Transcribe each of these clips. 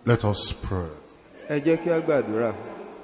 Let us pray. ẹ jẹ́ kí a gbàdúrà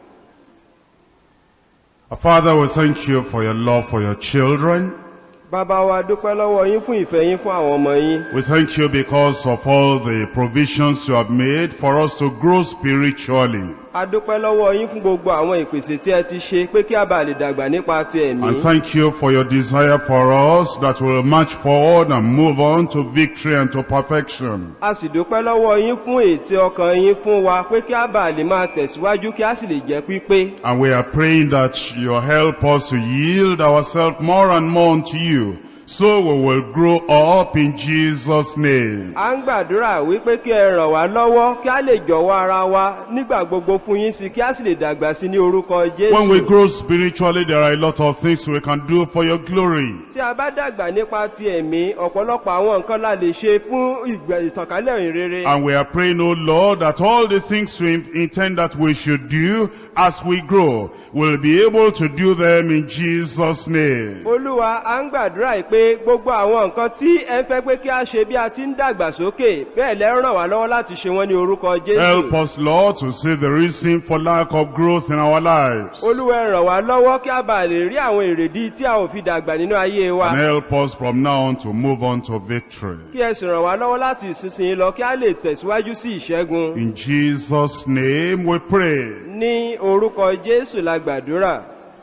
Our Father, we thank you for your love for your children. bàbá wa dúpẹ́ lọ́wọ́ yín fún ìfẹ́ yín fún àwọn ọmọ yín We thank you because of all the provisions you have made for us to grow spiritually. a dúpẹ́ lọ́wọ́ yín fún gbogbo àwọn ìpèsè tí ẹ ti ṣe pé kí a bá lè dàgbà nípa ti ẹ̀mí And thank you for your desire for us that will march forward and move on to victory and to perfection. a sì dúpẹ́ lọ́wọ́ yín fún ètè ọkàn yín fún wa pé kí a bá lè máa tẹ̀síwájú kí a sì lè jẹ́ pípé And we are praying that you help us to yield ourselves more and more unto you, so we will grow up in Jesus' name. a ń gbàdúrà wípé kí ẹ ràn wá lọ́wọ́ kí a lè jọ̀wọ́ ara wa nígbà gbogbo fún yín sí kí a sì lè dàgbà sí ní orúkọ When we jésù grow spiritually, there are a lot of things we can do for your glory. tí a bá dàgbà nípa ti ẹ̀mí ọ̀pọ̀lọpọ̀ àwọn nǹkan la lè ṣe fún ìgbà- ìtànkálẹ̀ ìrere And we are praying, O Lord, that all the things we intend that we should do as we grow, we'll be able to do them in Jesus' name. olúwa a ń gbàdúrà yìí pé gbogbo àwọn nǹkan tí ẹ ń fẹ́ pé kí a ṣe bí a ti ń dàgbà sókè bẹ́ẹ̀ lẹ́ ràn wá lọ́wọ́ láti ṣe wọ́n ní orúkọ Help jésù us, Lord, to see the reason for lack of growth in our lives. olúwa ẹ ràn wá lọ́wọ́ kí a bá lè rí àwọn èrèdí tí a ò fi dàgbà nínú ayé wa And help us from now on to move on to victory. kí ẹ sì ràn wá lọ́wọ́ láti ìsinsìnyí lọ kí a lè tẹ̀síwájú sí ìṣẹ́gun In Jesus' name we pray. ní orúkọ jésù la gbàdúrà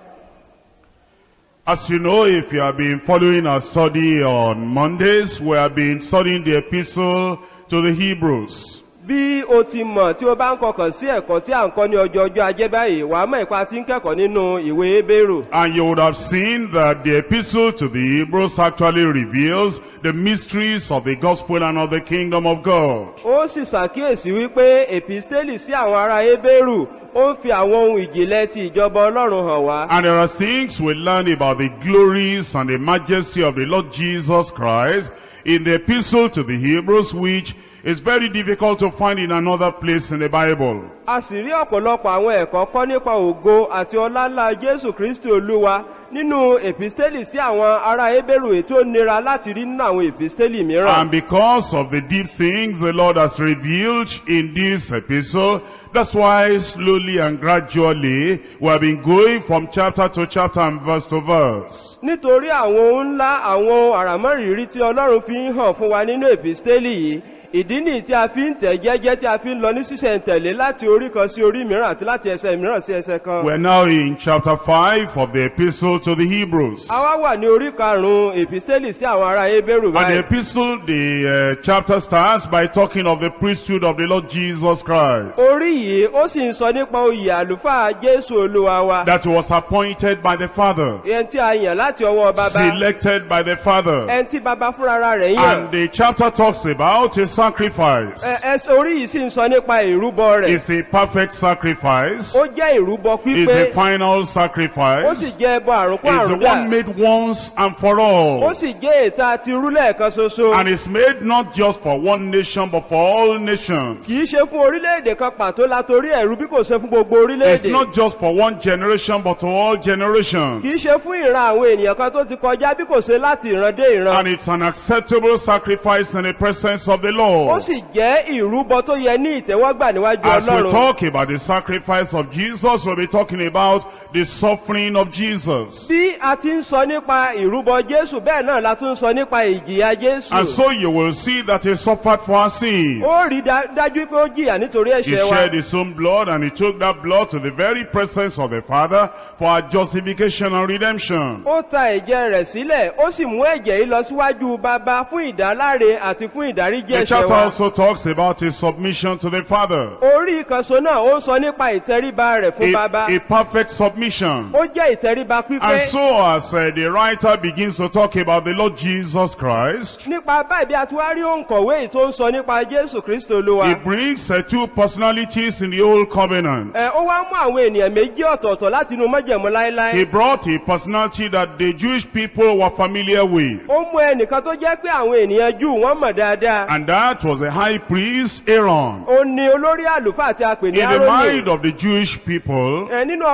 As you know, if you have been following our study on Mondays, we have been studying the epistle to the Hebrews. bí o ti mọ̀ tí o bá ń kọkàn sí ẹ̀kọ́ tí à ń kọ́ ní ọjọ́ ọjọ́ ajé báyìí wàá mọ̀ ipa tí ń kẹ́kọ̀ọ́ nínú ìwé ebérù And you would have seen that the epistle to the Hebrews actually reveals the mysteries of the gospel and of the kingdom of God. ó sì ṣàkíyèsí wípé èpìstélì sí àwọn ará ebérù ó ń fi àwọn ohun ìjìnlẹ̀ ti ìjọba ọlọ́run hàn wá And there are things we learn about the glories and the majesty of the Lord Jesus Christ in the epistle to the Hebrews, which is very difficult to find in another place in the Bible. a sì rí ọ̀pọ̀lọpọ̀ àwọn ẹ̀kọ́ kọ́ nípa ògo àti ọláńlá jésù kristi olúwa nínú èpìstélì sí àwọn ará ebérù ètò nira láti rí nínú àwọn èpìstélì mìíràn And because of the deep things the Lord has revealed in this epistle, that's why slowly and gradually we have been going from chapter to chapter and verse to verse. nítorí àwọn ohun ńlá àwọn ohun àràmọ́rìírí tí ọlọ́run fi ń hàn fún wa nínú èpìstélì yìí ìdí nìyí tí a fi ń tẹ̀ jẹ́jẹ́ tí a fi ń lọ ní sísẹ̀ntẹ̀lé láti orí kan sí orí mìíràn àti láti ẹsẹ̀ mìíràn sí ẹsẹ̀ kan We're now in chapter 5 of the epistle to the Hebrews. a wá wà ní orí karùn-ún èpìstélì sí àwọn ará ebérù And the báyìí epistle, the uh, chapter starts by talking of the priesthood of the Lord Jesus Christ. orí yìí ó sì ń sọ nípa oyè àlùfáà jésù olúwa wa That was appointed by the Father, ẹni tí a yàn láti ọwọ́ bàbá selected by the Father. ẹni tí bàbá fúnra rẹ̀ yàn And the chapter talks about a sacrifice. Ẹ- ẹsẹ̀ orí yìí sì ń sọ nípa ìrúbọ rẹ̀ It's a perfect sacrifice. ó jẹ́ ìrúbọ It's pípé a final ó sì sacrifice. jẹ́ ẹbọ àrùnkún It's the àrùndà one made once and for ó all. sì jẹ́ ètò àti irú lẹ́ẹ̀kan ṣoṣo And it's made not just for one nation, but for all nations. kìí ṣe fún orílẹ̀-èdè kan pàtó látorí ẹ̀rú bí kò ṣe fún gbogbo It's orílẹ̀-èdè not just for one generation, but to all generations. kìí ṣe fún ìran àwọn ènìyàn kan tó ti kọjá bí kò ṣe láti ìran dé ìran And it's an acceptable sacrifice in the presence of the ó Lord. sì jẹ́ ìrúbọ tó yẹ ní ìtẹ́wọ́gbà níwájú As we ọlọ́run talk about the sacrifice of Jesus, we'll be talking about the suffering of Jesus. bí a ti ń sọ nípa ìrúbọ jésù bẹ́ẹ̀ náà la tún ń sọ nípa ìjìyà jésù And so you will see that he suffered for our sins. ó rí dá- dájú pé ó jìyà nítorí He ẹ̀ṣẹ̀ wa shed his own blood and he took that blood to the very presence of the Father for our justification and redemption. ó ta ẹ̀jẹ̀ rẹ̀ sílẹ̀ ó sì mú ẹ̀jẹ̀ yìí lọ síwájú bàbá fún ìdáláre àti fún ìdáríjì The ẹ̀ṣẹ̀ chapter wa also talks about his submission to the Father. orí ìkànṣó náà ó ń sọ nípa ìtẹríba rẹ̀ fún A, bàbá a perfect submission. ó jẹ́ ìtẹríba And pípé so as uh, the writer begins to talk about the Lord Jesus Christ, nípa báyìí bí a ti wá rí òǹkọ̀wé yìí tó ń sọ nípa jésù kristo olúwa he brings uh, two personalities in the old covenant. ẹ ó wá mú àwọn ènìyàn méjì ọ̀tọ̀ọ̀tọ̀ láti inú májẹ̀mú láéláé He brought a personality that the Jewish people were familiar with. ó mú ẹnìkan tó jẹ́ pé àwọn ènìyàn jù wọ́n mọ̀ dáadáa And that was the high priest Aaron. ó ní olórí àlùfáà tí a pè ní In the mind arónì of the Jewish people, ẹ nínú ọkàn àwọn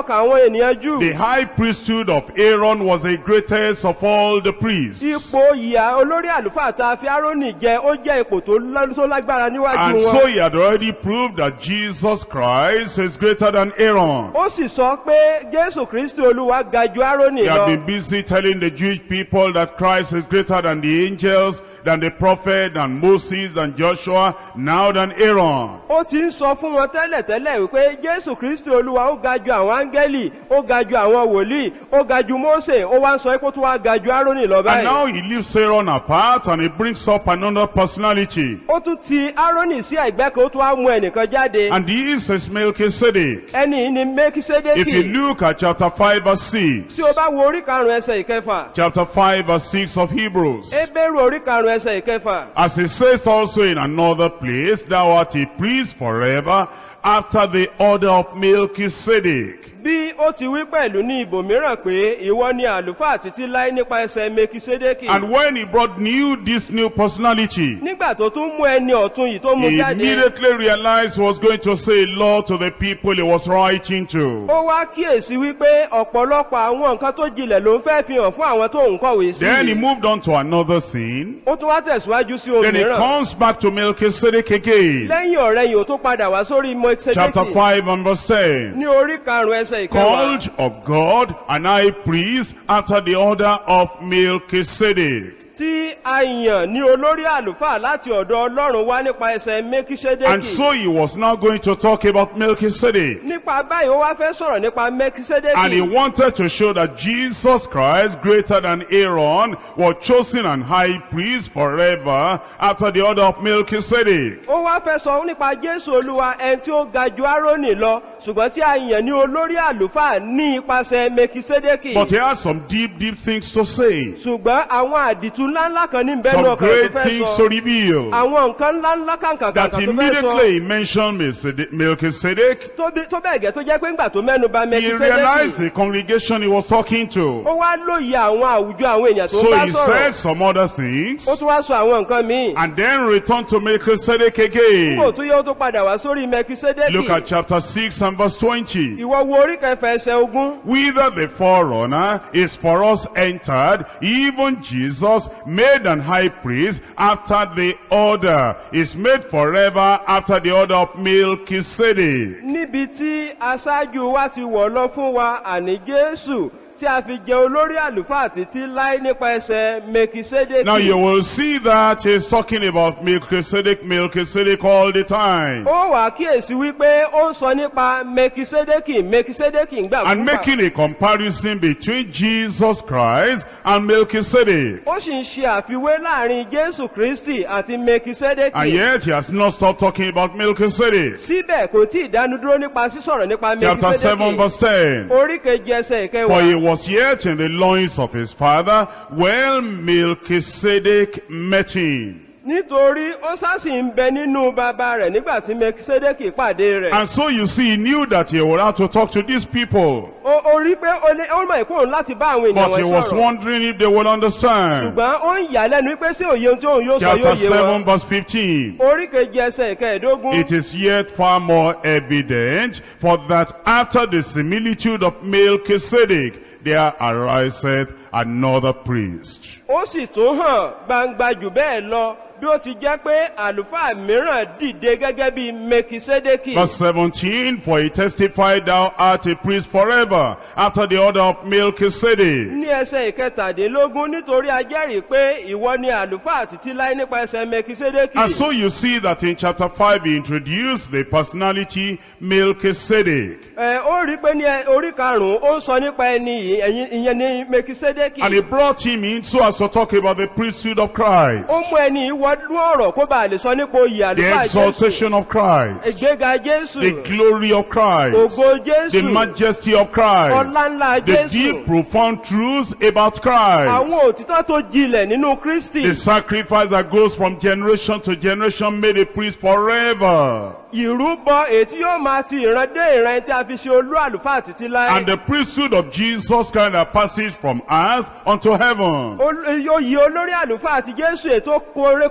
ènìyàn jù The high priesthood of Aaron was the greatest of all the priests. ipò ìyá olórí àlùfáà tá a fi árónì jẹ ó jẹ́ ipò tó lá- tó lágbára níwájú And so wọn he had already proved that Jesus Christ is greater than Aaron. ó sì sọ pé jésù kristi olúwa ga ju árónì He had lọ been busy telling the Jewish people that Christ is greater than the angels, than the prophet, than Moses, than Joshua, now than Aaron. ó ti ń sọ fún wọn tẹ́lẹ̀tẹ́lẹ̀ wípé jésù kristi olúwa ó ga ju àwọn áńgẹ́lì ó ga ju àwọn wòlíì ó ga ju mósè ó wá ń sọ pé ó tún wá ga ju árónì lọ And báyìí now he leaves Aaron apart and he brings up another personality. ó tún ti árónì sí ẹ̀gbẹ́ kan ó tún wá mú ẹnìkan jáde And this is Melchizedek. ẹni yìí ni If you mẹ́kísédékì look at chapter 5 verse 6, tí o bá wo orí karùn-ún ẹsẹ̀ ìkẹfà chapter 5 verse 6 of Hebrews, ebéèrú orí karùn-ún ẹsẹ̀ ìkẹfà as it says also in another place, thou art a priest forever after the order of Melchizedek. bí ó ti wí pẹ̀lú ní ibòmíràn pé ìwọ ni àlùfáà títí láé nípa ẹsẹ̀ mẹ́kísédékì And when he brought new, this new personality, nígbà tó tún mú ẹni ọ̀tún yìí tó mú he jáde immediately realized he was going to say law to the people he was writing to. ó wá kíyèsí wípé ọ̀pọ̀lọpọ̀ àwọn nǹkan tó jinlẹ̀ ló ń fẹ́ fi hàn fún àwọn tó ń kọ̀wé sí Then he i. moved on to another thing. ó tún wá tẹ̀síwájú sí ohun Then he mìíràn comes back to Melchizedek again. lẹ́yìn ọ̀rẹ́ yìí ó tún padà wá sórí Chapter mọ́ẹ́sẹ̀dẹ́kì 5 and verse 10. ní orí karùn-ún ẹsẹ̀ ìkẹwàá Called of God an high priest after the order of Melchizedek. tí a yàn ní olórí àlùfáà láti ọ̀dọ̀ ọlọ́run wá nípa ẹsẹ̀ And mẹ́kísédékì so he was now going to talk about Melchizedek. nípa báyìí ó wá fẹ́ sọ̀rọ̀ nípa And he mẹ́kísédékì wanted to show that Jesus Christ, greater than Aaron, was chosen and high priest forever after the order of Melchizedek. ó wá fẹ́ sọ nípa jésù olúwa ẹni tí ó ga ju árónì lọ ṣùgbọ́n tí a yàn ní olórí àlùfáà ní ipasẹ̀ mẹ́kísédékì But he has some deep, deep things to say. ṣùgbọ́n àwọn àdìtú ńláńlá kan ní bẹ́ẹ̀ Some náà kan tó great fẹ́ things sọ to reveal. àwọn nǹkan ńláńlá kàǹkàǹkà That tó fẹ́ sọ immediately he mentioned Melchizedek- Melchizedek. tó bí- tó bẹ́ẹ̀ gẹ́ tó jẹ́ pé ńgbà tó mẹ́nu bà He realized mẹ́kísédékì the congregation he was talking to. ó wá lóye àwọn àwùjọ àwọn èèyàn tó So bá he sọ̀rọ̀ said some other things. ó tún wá sọ àwọn nǹkan míì And then returned to Melchizedek kò again. tún yẹ ó tún padà wá sórí mẹ́kísédékì Look at chapter 6 and verse 20. ìwọ wo orí kẹfà ẹsẹ̀ ogún Whither the forerunner is for us entered, even Jesus, made an high priest after the order, is made forever after the order of Melchizedek. níbi tí aṣáájú wa ti wọ̀ lọ fún wa àní jésù tí a fi jẹ olórí àlùfáà títí láé nípa ẹsẹ̀ mẹ́kísédékì Now you will see that he's talking about Melchizedek, Melchizedek all the time. ó wà kíyèsí wípé ó ń sọ nípa mẹkisédékì mẹkisédékì ńgbà And making a comparison between Jesus Christ and Melchizedek. ó sì ń ṣe àfiwé láàrin jésù kristi àti And mẹkisédékì yet he has not stopped talking about Melchizedek. síbẹ̀ kò tí ìdánudúró nípa sísọ̀rọ̀ nípa Chapter 7 mẹkisédékì verse 10. orí kejì ẹsẹ̀ For he ìkẹwàá was yet in the loins of his father when Melchizedek met him. nítorí ó sásì ń bẹ nínú bàbá rẹ̀ nígbà tí mẹkisédékì pàdé rẹ̀ And so you see, he knew that he would have to talk to these people. ó ó rí pé ó lé- ó mọ̀ ìkóhùn láti bá àwọn ènìyàn But he wọn was sọ̀rọ̀ wondering if they would understand. ṣùgbọ́n ó ń yà lẹ́nu pé sí òye ohun tí òun yóò sọ Chapter yóò yé 7 wọn verse 15. orí kejì ẹsẹ̀ ìkẹẹ̀dógún It is yet far more evident, for that after the similitude of Melchizedek, there ariseth another priest. ó sì tún hàn gbangba jù bẹ́ẹ̀ lọ bí ó ti jẹ́ pé àlùfáà mìíràn dìde gẹ́gẹ́ bí mekisedeki Verse 17, For he testified thou art a priest forever, after the order of Melchizedek. ní ẹsẹ̀ ìkẹtàdínlógún nítorí a jẹ́rìí pé ìwọ ni àlùfáà títí láé nípa ẹsẹ̀ mekisedeki And so you see that in chapter 5 he introduced the personality Melchizedek. ẹ ó rí pé ní ẹ- orí karùn-ún ó ń sọ nípa ẹni yìí, ẹ̀yin- ìyẹn ní mekisedeki And he brought him in so as to talk about the priesthood of Christ. ó mú ẹni yìí wọnú ọ̀rọ̀ kó bàa lè sọ nípa oyè The àlùfáà jésù exaltation of Christ. ìgbéga jésù The glory of Christ. ògo The jésù majesty of Christ. ọlá ńlá The jésù deep profound truths about Christ. àwọn òtítọ́ tó jinlẹ̀ nínú kristi The sacrifice that goes from generation to generation made a priest forever. ìrúbọ èyí tí yóò máa ti ìran dé ìran tí a fi ṣe olú àlùfáà títí láé And the priesthood of Jesus kind of passes from earth unto heaven. oyè olórí àlùfáà àti jésù ètò kórè kọjá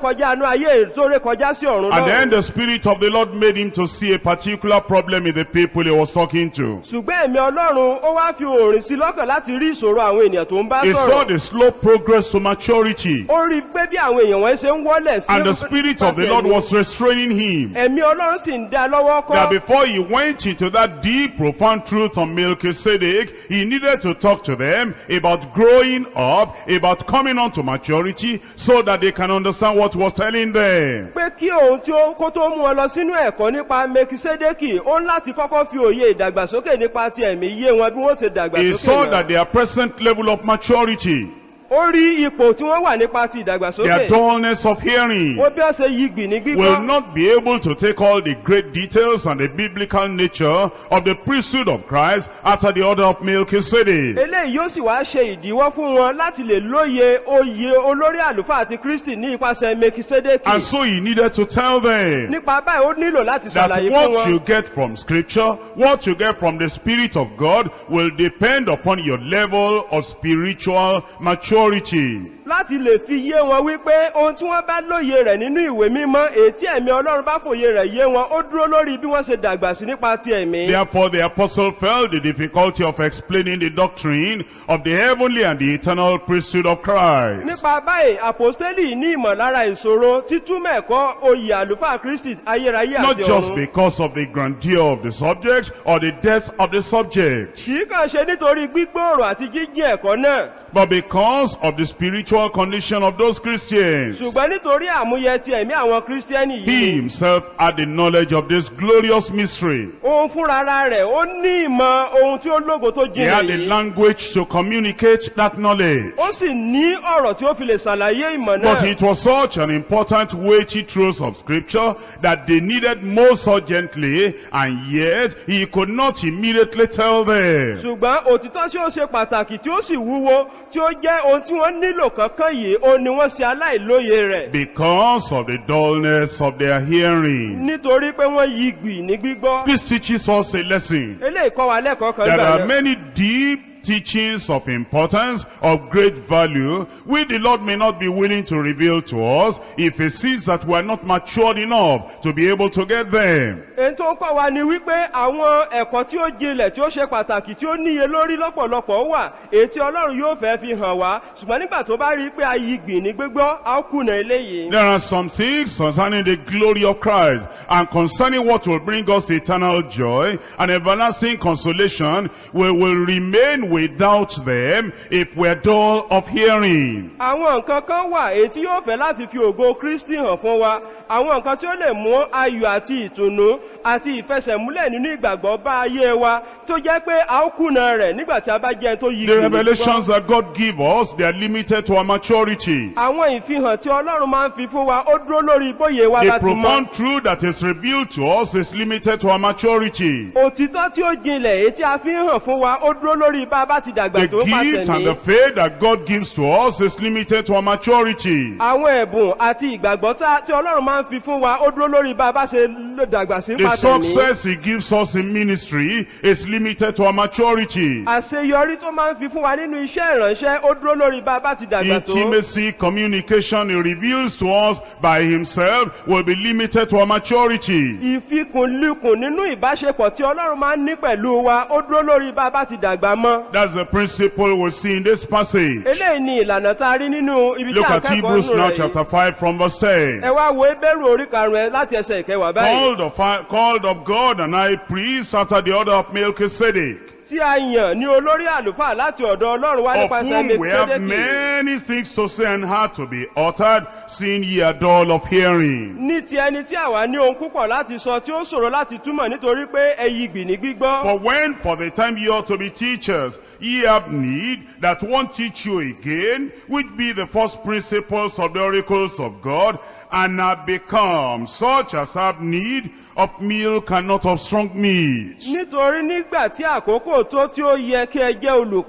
kọjá inú ayé tó ré kọjá sí ọ̀run And then lọ́run the Spirit of the Lord made him to see a particular problem in the people he was talking to. ṣùgbọ́n ẹ̀mí ọlọ́run ó wá fi òòrìn sí lọ́kàn láti rí ìṣòro àwọn ènìyàn tó ń bá He saw sọ̀rọ̀ the slow progress to maturity. ó rí i pé bí àwọn èèyàn wọn ṣe ń wọ́lẹ̀ sí And the Spirit of the Lord was restraining him. ẹ̀mí ọlọ́run sì ń dá lọ́wọ́ That kọ́ before he went into that deep, profound truth on Melchizedek, he needed to talk to them about growing up, about coming on to maturity, so that they can understand what he was telling them. pé kí òun tí ó kó tó mú wọn lọ sínú ẹ̀kọ́ nípa mekisedeki ó ń láti kọ́kọ́ fi òye ìdàgbàsókè nípa ti ẹ̀mí yé wọn bí wọ́n ṣe He dàgbàsókè saw náà. that their present level of maturity, ó rí ipò tí wọ́n wà nípa ti their ìdàgbàsókè dullness of hearing, ó bí wọ́n ṣe yí gbì ní will gbígbọ́ not be able to take all the great details and the biblical nature of the priesthood of Christ after the order of Melchizedek. eléyìí yóò sì wá ṣe ìdíwọ́ fún wọn láti lè lóye oyè olórí àlùfáà àti kristi ní ipasẹ̀ mekisedeki And so he needed to tell them nípa báyìí ó nílò láti that ṣàlàyé fún what wọn you get from scripture, what you get from the Spirit of God will depend upon your level of spiritual maturity. láti lè fi yé wọn wípé ohun tí wọ́n bá lóye rẹ̀ nínú ìwé mímọ́ èyí tí ẹ̀mí ọlọ́run bá fòye rẹ̀ yé wọn ó dúró lórí bí wọ́n ṣe dàgbà sí nípa ti ẹ̀mí Therefore the apostle felt the difficulty of explaining the doctrine of the heavenly and the eternal priesthood of Christ. nípa báyìí àpòstélì ní ìmọ̀lára ìṣòro títúmọ̀ ẹ̀kọ́ oyè àlùfáà kristi ayérayé Not àti just ọ̀run because of the grandeur of the subject or the depth of the subject, kì í kàn ṣe nítorí gbígbòòrò àti jíjìn ẹ̀kọ́ náà but because of the spiritual condition of those Christians. ṣùgbọ́n nítorí àmúyẹ ti ẹ̀mí àwọn kírísítíẹ́nì He yìí himself had the knowledge of this glorious mystery. òun fúnra rẹ̀ ó ní ìmọ̀ ohun tí ó lógo tó He had jinlẹ̀ the yìí language to communicate that knowledge. ó sì ní ọ̀rọ̀ tí ó fi lè ṣàlàyé ìmọ̀ But náà it was such an important weighty truth of scripture that they needed most urgently and yet he could not immediately tell them. ṣùgbọ́n òtítọ́ tí ó ṣe pàtàkì tí ó sì wúwo tí ó jẹ́ ohun tí wọ́n nílò kankan yìí ó ní wọ́n ṣe aláìlóye rẹ̀ Because of the dullness of their hearing. nítorí pé wọ́n yí gbì ní gbígbọ́ This teaches us a lesson. eléyìí kọ́ wa lẹ́kọ̀ọ́ kan There gbà are náà many deep teachings of importance, of great value, which the Lord may not be willing to reveal to us if he sees that we are not matured enough to be able to get them. èyí tó ń kọ́ wa ni wípé àwọn ẹ̀kọ́ tí ó jinlẹ̀ tí ó ṣe pàtàkì tí ó níye lórí lọ́pọ̀lọpọ̀ wà èyí tí ọlọ́run yóò fẹ́ fi hàn wá ṣùgbọ́n nígbà tó bá rí i pé a yí gbì ní gbígbọ́ a ó kùnà eléyìí There are some things concerning the glory of Christ and concerning what will bring us eternal joy and everlasting consolation, we will remain without them if we're dull of hearing. àwọn nǹkan kan wà èyí tí yóò fẹ́ láti fi ògo kristi hàn fún wa àwọn nǹkan tí ó lè mú ayọ̀ àti ìtùnú àti ìfẹsẹ̀múlẹ̀ nínú ìgbàgbọ́ bá ayé wa tó jẹ́ pé a ó kùnà rẹ̀ nígbà tí a bá jẹ́ ẹni tó yí The gbì ní revelations gbígbọ́. that God give us, they are limited to our maturity. àwọn ìfihàn tí ọlọ́run máa ń fi fún wa ó dúró lórí bóyè wa The láti mọ́ profound truth that is revealed to us is limited to our maturity. òtítọ́ tí ó jinlẹ̀ èyí tí a fi ń hàn fún wa ó dúró lórí bá a bá ti dàgbà The tó gift pàtẹ and the ní faith that God gives to us is limited to our maturity. àwọn ẹ̀bùn àti ìgbàgbọ́ tá- tí ọlọ́run máa ń fi fún wa ó dúró lórí bá a bá ṣe lè dàgbà sí The pàtẹ ní success He gives us in ministry is limited to our maturity. àṣeyọrí tó máa ń fi fún wa nínú iṣẹ́ ìránṣẹ́ ó dúró lórí bá a bá ti dàgbà tó Intimacy, communication He reveals to us by Himself will be limited to our maturity. ìfikùnlukùn nínú ìbáṣepọ̀ tí ọlọ́run máa ń ní pẹ̀lú wa ó dúró lórí bá a bá ti dàgbà mọ́ That's the principle we see in this passage. eléyìí ni ìlànà tá a rí nínú ibi tí Look a at kẹ́kọ̀ọ́ Hebrews nù now rẹ̀ yìí chapter 5 from verse 10. ẹ wá wo ebéèrú orí karùn-ún ẹ láti ẹsẹ̀ ìkẹwàá báyìí Called of, called of God and high priest after the order of Melchizedek, tí a yàn ní olórí àlùfáà láti ọ̀dọ̀ ọlọ́run wá of nípasẹ̀ whom we have mẹ́kísẹ́dẹ́kì many things to say and hard to be uttered, seeing ye are dull of hearing. ní ti ẹni tí àwa ní ohun púpọ̀ láti sọ tí ó ṣòro láti túmọ̀ nítorí pé ẹyí gbì ní gbígbọ́ For when for the time ye ought to be teachers, ye have need that one teach you again, which be the first principles of the oracles of God, and have become such as have need of milk and not of strong meat. nítorí nígbà tí àkókò tó tí ó yẹ kí ẹ jẹ́ olùkọ́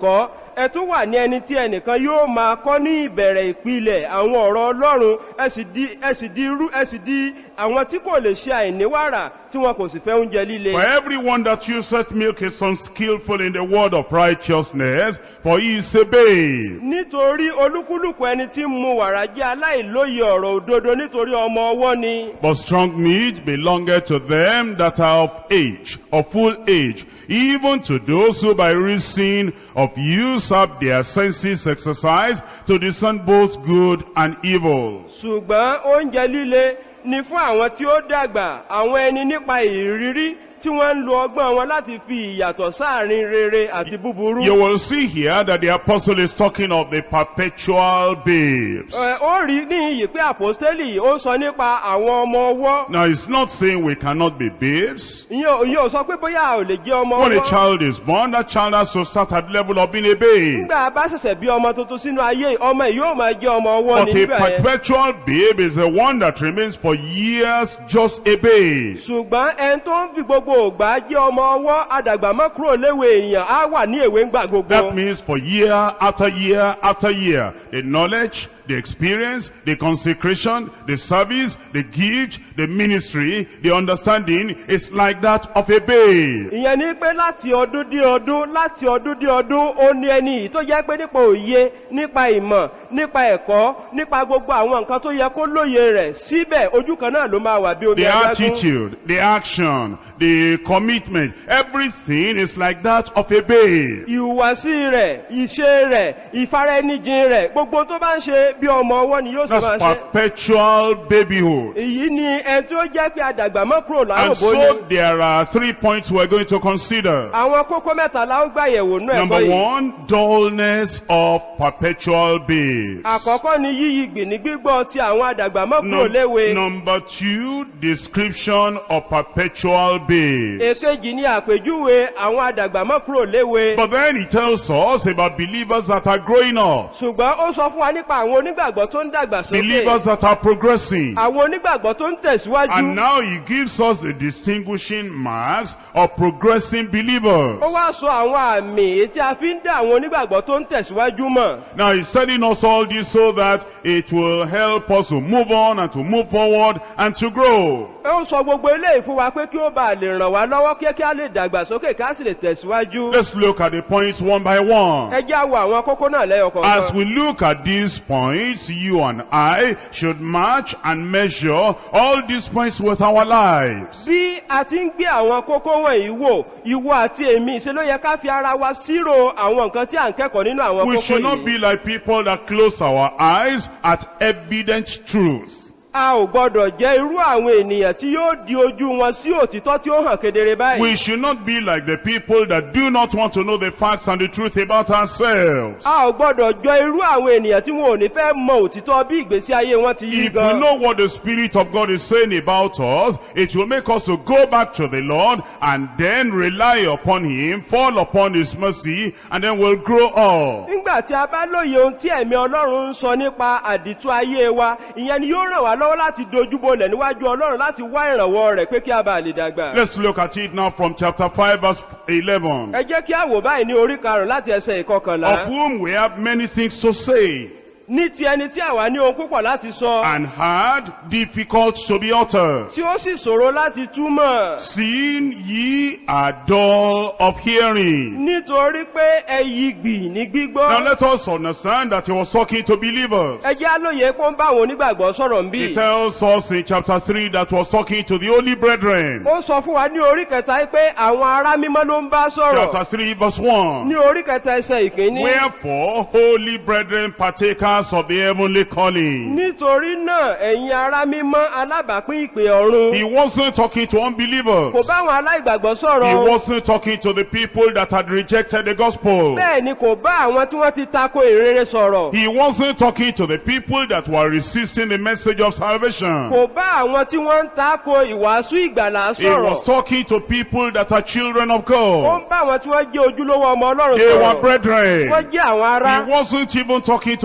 ẹ tún wà ní ẹni tí ẹnìkan yóò máa kọ́ ní ìbẹ̀rẹ̀ ìpìlẹ̀ àwọn ọ̀rọ̀ ọlọ́run ẹ sì di ẹ sì di irú ẹ sì di àwọn tí kò lè ṣe àìníwàrà tí wọn kò sì fẹ́ oúnjẹ líle. For everyone that useth milk is unskillful in the word of righteousness, for he is a babe. nítorí olúkúlùkù ẹni tí ń mu wàrà jẹ́ aláìlóye ọ̀rọ̀ òdodo nítorí ọmọ ọwọ́ ni. But strong meat belongeth to them that are of age, of full age, even to those who by reason of use have their senses exercised to discern both good and evil. ṣùgbọ́n oúnjẹ líle ni fún àwọn tí ó dàgbà àwọn ẹni nípa ìrírí tí wọ́n ń lo ọgbọ́n wọn láti fi ìyàtọ̀ sáàrin rere àti búburú. You will see here that the apostle is talking of the perpetual babes. Ẹ, ó rí ní iyì pé àpòstélì ó sọ nípa àwọn ọmọ ọwọ́. Now it's not saying we cannot be babes. ìyẹn ò- ìyẹn ò sọ pé bóyá a ò lè jẹ́ ọmọ When a ọwọ́. child is born, that child has to start at the level of being a babe. nígbà bá ṣẹ̀ṣẹ̀ bí ọmọ tuntun sínú ayé ọmọ yìí yóò máa jẹ́ ọmọ ọwọ́ But ní a nígbà yẹn. perpetual babe is the one that remains for years just a babe. ṣùgbọ́n ẹni tó ń fi gbogbo ògbà jẹ́ ọmọ ọwọ́ àdàgbà mọ́ kúrò léwe èèyàn á wà ní èwe ńgbà gbogbo. That means for year after year after year, the knowledge, the experience, the consecration, the service, the gift, the ministry, the understanding is like that of a babe. ìyẹn ní pé láti ọdún dé ọdún láti ọdún dé ọdún ó ní ẹni yìí tó jẹ́ pé nípa òye nípa ìmọ̀ nípa ẹ̀kọ́ nípa gbogbo àwọn nǹkan tó yẹ kó lóye rẹ̀ síbẹ̀ ojú kan náà ló máa wà bí omi The adágún. attitude, the action, the commitment, everything is like that of a babe. ìhùwàsí rẹ̀ ìṣe rẹ̀ ìfaraẹnijìn rẹ̀ gbogbo tó bá ń ṣe bí ọmọ ọwọ́ ni yóò sì That's máa ṣe. perpetual babyhood. èyí ni ẹni tí ó jẹ́ pé àdàgbà mọ́ kúrò And láròbó so ni. there are three points we're going to consider. àwọn kókó mẹ́ta la ó gbàyẹ̀wò nú ẹ̀kọ́ Number yìí. one, dullness of perpetual babes. àkọ́kọ́ ni yíyí gbìní gbígbọ́ ti àwọn àdàgbà mọ́ kúrò Num- léwe. number two, description of perpetual babes. èkejì ni àpèjúwe àwọn àdàgbà mọ́ kúrò léwe. But then he tells us about believers that are growing up, ṣùgbọ́n ó sọ fún wa nípa àwọn onígbàgbọ́ tó ń dàgbà believers sókè. that are progressing. àwọn onígbàgbọ́ tó ń And tẹ̀síwájú. now he gives us the distinguishing marks of progressing believers. ó wá sọ àwọn àmì èyí tí a fi ń dá àwọn onígbàgbọ́ tó ń tẹ̀síwájú mọ̀. Now he's telling us all this so that it will help us to move on and to move forward and to grow. ó ń sọ gbogbo eléyìí fún wa pé kí ó bá lè ràn wá lọ́wọ́ kí kí á lè dàgbà sókè ká sì lè tẹ̀síwájú. Let's look at the points one by one. ẹ já wo àwọn kókó náà lẹ́yọ As kọ̀ọ̀kan. we look at these points, you and I should match and measure all these points with our lives. bí a ti ń gbé àwọn kókó wọ̀nyí wò ìwọ àti èmi ṣe ló yẹ ká fi ara wa sírò àwọn nǹkan tí à ń kẹ́kọ̀ọ́ nínú àwọn We kókó should not be yìí. like people that close our eyes at evident truth. a ò gbọdọ̀ jẹ́ irú àwọn ènìyàn tí yóò di ojú wọn sí òtítọ́ tí ó hàn kedere báyìí. We should not be like the people that do not want to know the facts and the truth about ourselves. a ò gbọdọ̀ jọ irú àwọn ènìyàn tí wọn ò ní fẹ́ mọ òtítọ́ bí ìgbésí ayé wọn ti yí If we gan. know what the Spirit of God is saying about us, it will make us to go back to the Lord and then rely upon Him, fall upon His mercy, and then we'll grow up. nígbà tí a bá lóye ohun tí ẹ̀mí ọlọ́run ń sọ nípa àdìtú ayé wa ìyẹn ni yóò ràn wá lọ́wọ́ láti dojúbolẹ̀ níwájú ọlọ́run láti wá ìrànwọ́ rẹ̀ pé kí a bá lè dàgbà. Let's look at it now from chapter 5 verse 11. ẹ jẹ́ kí a wò báyìí ní orí karùn-ún láti ẹsẹ̀ Of ìkọkànlá. whom we have many things to say, ní ti ẹni tí àwa ní ohun púpọ̀ láti sọ and hard, difficult to be uttered. tí ó sì ṣòro láti túmọ̀ Seeing ye are dull of hearing. nítorí pé ẹyí gbì ní Now gbígbọ́. let us understand that he was talking to believers. ẹ jẹ́ alóye pé ó ń bá àwọn onígbàgbọ́ sọ̀rọ̀ ń He bì. tells us in chapter 3 that was talking to the holy brethren. ó sọ fún wa ní orí kẹta pé àwọn ará mímọ́ ló ń bá sọ̀rọ̀ Chapter 3 verse 1. ní orí kẹta ẹsẹ̀ ìkíní. Wherefore, holy brethren, partakers of the heavenly calling. nítorí náà ẹ̀yin ará mímọ́ alábàápín ìpè ọ̀run He wasn't talking to kò unbelievers. bá àwọn aláìgbàgbọ́ He sọ̀rọ̀ wasn't talking to the people that had rejected the gospel. bẹ́ẹ̀ ni kò bá àwọn tí wọ́n ti tako ìrere sọ̀rọ̀ He wasn't talking to the people that were resisting the message of salvation. kò bá àwọn tí wọ́n ń tako ìwàásù ìgbàlà He was sọ̀rọ̀ talking to people that are children of ó God. ń bá àwọn tí wọ́n jẹ́ ojúlówó ọmọ ọlọ́run They were sọ̀rọ̀ brethren. wọ́n jẹ́ àwọn ará He wasn't even talking to kò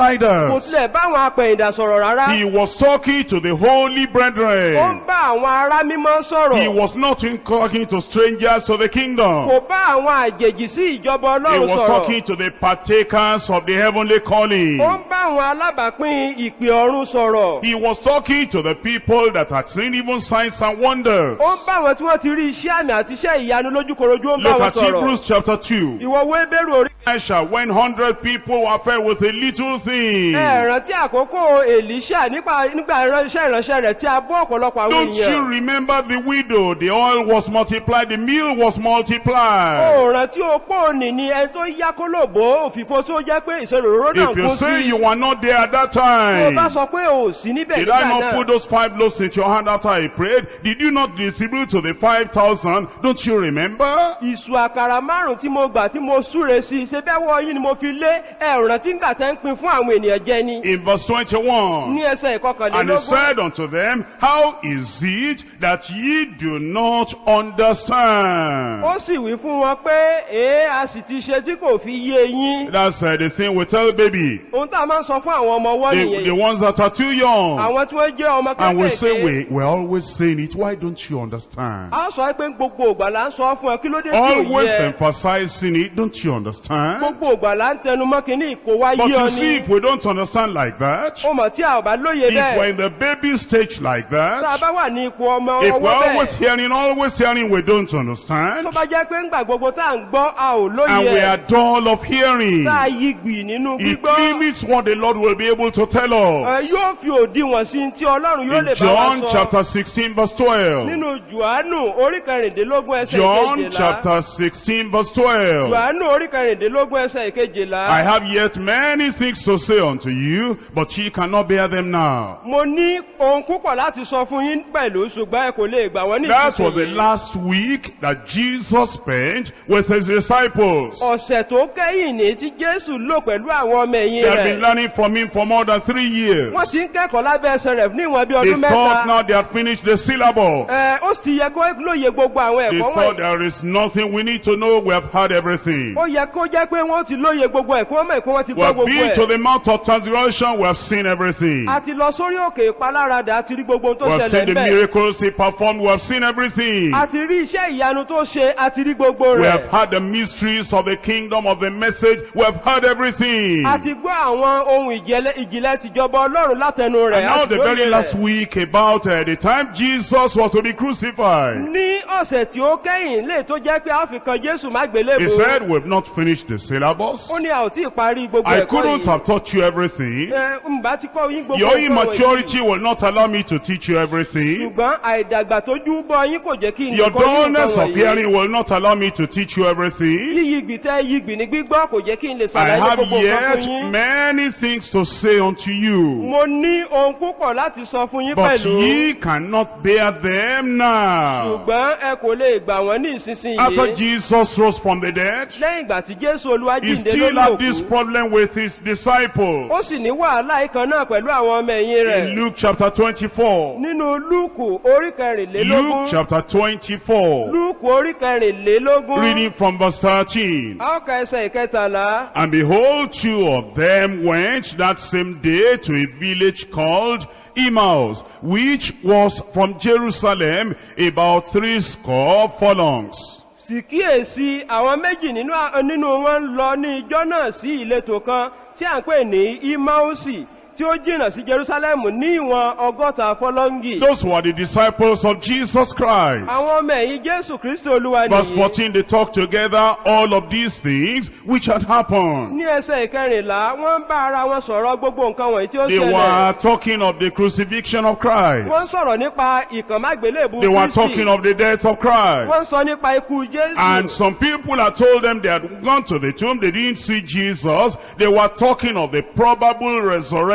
backsliders. tilẹ̀ bá àwọn apẹ̀yìndà sọ̀rọ̀ rárá He was talking to the holy ó ń brethren. bá àwọn ará mímọ́ He sọ̀rọ̀ was not in- talking to strangers to the kingdom. kò bá àwọn àjèjì sí ìjọba He ọlọ́run was sọ̀rọ̀ talking to the partakers of the heavenly calling. ó ń bá àwọn alábàápín ìpè ọ̀run sọ̀rọ̀ He was talking to the people that had seen even signs and wonders. ó ń bá àwọn tí wọ́n ti rí iṣẹ́ àmì àti iṣẹ́ ìyanu lójúkorojú ó ń bá Look wọn at sọ̀rọ̀ Hebrews chapter 2. ìwọ wébérù orí Elisha, when hundred people were fed with a little thing. ẹ̀ràn tí àkókò èlíṣà nípa nígbà ìránṣẹ́ ìránṣẹ́ rẹ̀ tí a bọ́ ọ̀pọ̀lọpọ̀ àwọn Don't you èèyàn remember the widow? The oil was multiplied, the meal was multiplied. òòràn tí ó pọ̀ ní ni ẹni tó yá kó lòbó òfìfo tó jẹ́ pé ìṣòro náà If you kún say sí you were not there at that tó time, bá sọ pé ò sí níbẹ̀ did I nígbà not put náà those five loaves into your hand after I prayed? Did you not distribute to the five thousand? Don't you remember? ìṣù àkàrà márùn tí mo gbà tí mo súre sí ṣe bẹ́wọ́ yín ni mo fi lé ẹ̀ràn tí ń gbà tẹ́ ń pin fún àwọn ènìyàn jẹ ni In verse 21. ní ẹsẹ̀ And he ìkọkànlélógún said unto them, How is it that ye do not understand? ó sì wí fún wọn pé èé a sì ti ṣe tí kò fi yé yín That's uh, the thing we tell baby. ohun tá a máa ń sọ fún àwọn ọmọ ọwọ́ The, nìyẹn the ones that are too young. àwọn tí wọ́n jẹ́ ọmọ And we say, kékèké we, we're always saying it. Why don't you understand? a sọ pé gbogbo ògbà là ń sọ fún ẹ kí ló dé tí ò Always yẹ emphasizing it. Don't you understand? gbogbo ògbà là ń tẹnu mọ́ kínní kò wá But yí ọ you see, ní if we don't understand like that, ó mọ̀ tí a ò bá lóye if we're bẹ́ẹ̀ in the baby stage like tá a that, bá wà ní ipò ọmọ if we're ọwọ́ always bẹ́ẹ̀ hearing, always hearing, we don't tó understand, bá jẹ́ pé ńgbà gbogbo tá à ń gbọ́ a ò and lóye we ẹ̀ are dull of hearing, tá a yí gbì nínú it gbígbọ́ limits what the Lord will be able to tell ẹ us. yóò fi òdiwọ̀n sí tí ọlọ́run yóò In lè bá wa John sọ chapter 16 verse 12. nínú jùánù orí kẹrìndínlógún ẹsẹ̀ John ìkejìlá chapter 16 verse 12. jùánù orí kẹrìndínlógún ẹsẹ̀ ìkejìlá I have yet many things to say unto you, but ye cannot bear them now. mo ní ohun púpọ̀ láti sọ fún yín pẹ̀lú ṣùgbọ́n ẹ kò lè gbà wọ́n ní That was the ìsinsìnyí. last week that Jesus spent with his disciples. ọ̀sẹ̀ tó kẹ́yìn ní tí jésù lò pẹ̀lú àwọn ọmọ ẹ̀yìn They have been rẹ̀ learning from him for more than three years. wọ́n ti ń kẹ́kọ̀ọ́ lábẹ́ ẹsẹ̀ rẹ̀ ní ìwọ̀n bí They ọdún thought mẹ́ta now they had finished the syllabus. Ẹ, ó sì yẹ kó lóye gbogbo àwọn They ẹ̀kọ́ thought wọ̀nyí there is nothing we need to know. We have heard everything. ó yẹ kó jẹ́ pé wọ́n ti lóye gbogbo ẹ̀kọ́ mọ̀ ẹ̀kọ́ wọ́n ti We gbọ́ have gbogbo been to ẹ̀ the Mount of Transfiguration. We have seen everything. a ti lọ sórí òkè ìpaláradà a ti rí gbogbo ohun tó We have ṣẹlẹ̀ seen the níbẹ̀ miracles he performed. We have seen everything. a ti rí iṣẹ́ ìyanu tó ṣe a ti rí gbogbo We have rẹ̀ heard the mysteries of the kingdom of the message. We have heard everything. a ti gbọ́ àwọn ohun ìjìnlẹ̀ ìjìnlẹ̀ tìjọba ọlọ́run látẹnu rẹ̀ And a now ti the lóye very rẹ̀. last week about uh, the time Jesus was to be crucified. ní ọ̀sẹ̀ tí ó kẹ́yìn lè tó jẹ́ pé a fi kan jésù má He gbélébùú said, we've not finished the syllabus. ó ní a ò tí ì parí gbogbo I ẹ̀kọ́ couldn't yìí have taught you everything. ẹ ń bá ti kọ́ yín gbogbo Your ẹ̀kọ́ immaturity wọ̀nyí. will not allow me to teach you everything. ṣùgbọ́n àìdàgbà tó jú bọ́ yín kò jẹ́ kí n Your kọ́ yín dullness nǹkan of wọ̀nyí. hearing will not allow me to teach you everything. yíyí gbìtẹ́ yígbì ní gbígbọ́ kò jẹ́ kí n lè I ṣàlàyé have gbogbo nǹkan fún yet yín many things to say unto you, mo ní ohun púpọ̀ láti sọ fún yín but pẹ̀lú ye cannot bear them now. ṣùgbọ́n ẹ kò lè gbà wọ́n ní After ìsinsìnyí Jesus rose from the dead, lẹ́yìn ìgbà tí jésù olúwa he jíǹde still lórí had òkú this problem with his disciples. ó sì ní wàhálà ìkan náà pẹ̀lú àwọn ọmọ ẹ̀yìn rẹ̀ In Luke chapter 24. nínú lúùkù orí kẹrìnlélógún Luke chapter 24. lúùkù orí kẹrìnlélógún Reading from verse 13. a ó ka ẹsẹ̀ ìkẹtàlá And behold, two of them went that same day to a village called Emmaus, which was from Jerusalem about three score furlongs. sì kíyèsí àwọn méjì nínú à- nínú wọn ń lọ ní ijọ́ náà sí ìletò kan tí à ń pè ní imausi tí ó jìnà sí jerusalemu ní ìwọ̀n ọgọ́ta fọlọ́ngì Those were the disciples of Jesus Christ. àwọn ọmọ ẹ̀yìn jésù kristi olúwa Verse nìyí 14, they talk together all of these things which had happened. ní ẹsẹ̀ ìkẹrìnlá wọ́n ń bá ara wọn sọ̀rọ̀ gbogbo nǹkan wọ̀nyí tí ó They ṣẹlẹ̀ were talking of the crucifixion of wọ́n ń Christ. sọ̀rọ̀ nípa ìkànmágbélébù They were kristi talking of the death of Christ. wọ́n ń sọ nípa ikú jésù And some people had told them they had gone to the tomb, they didn't see Jesus. They were talking of the probable resurrection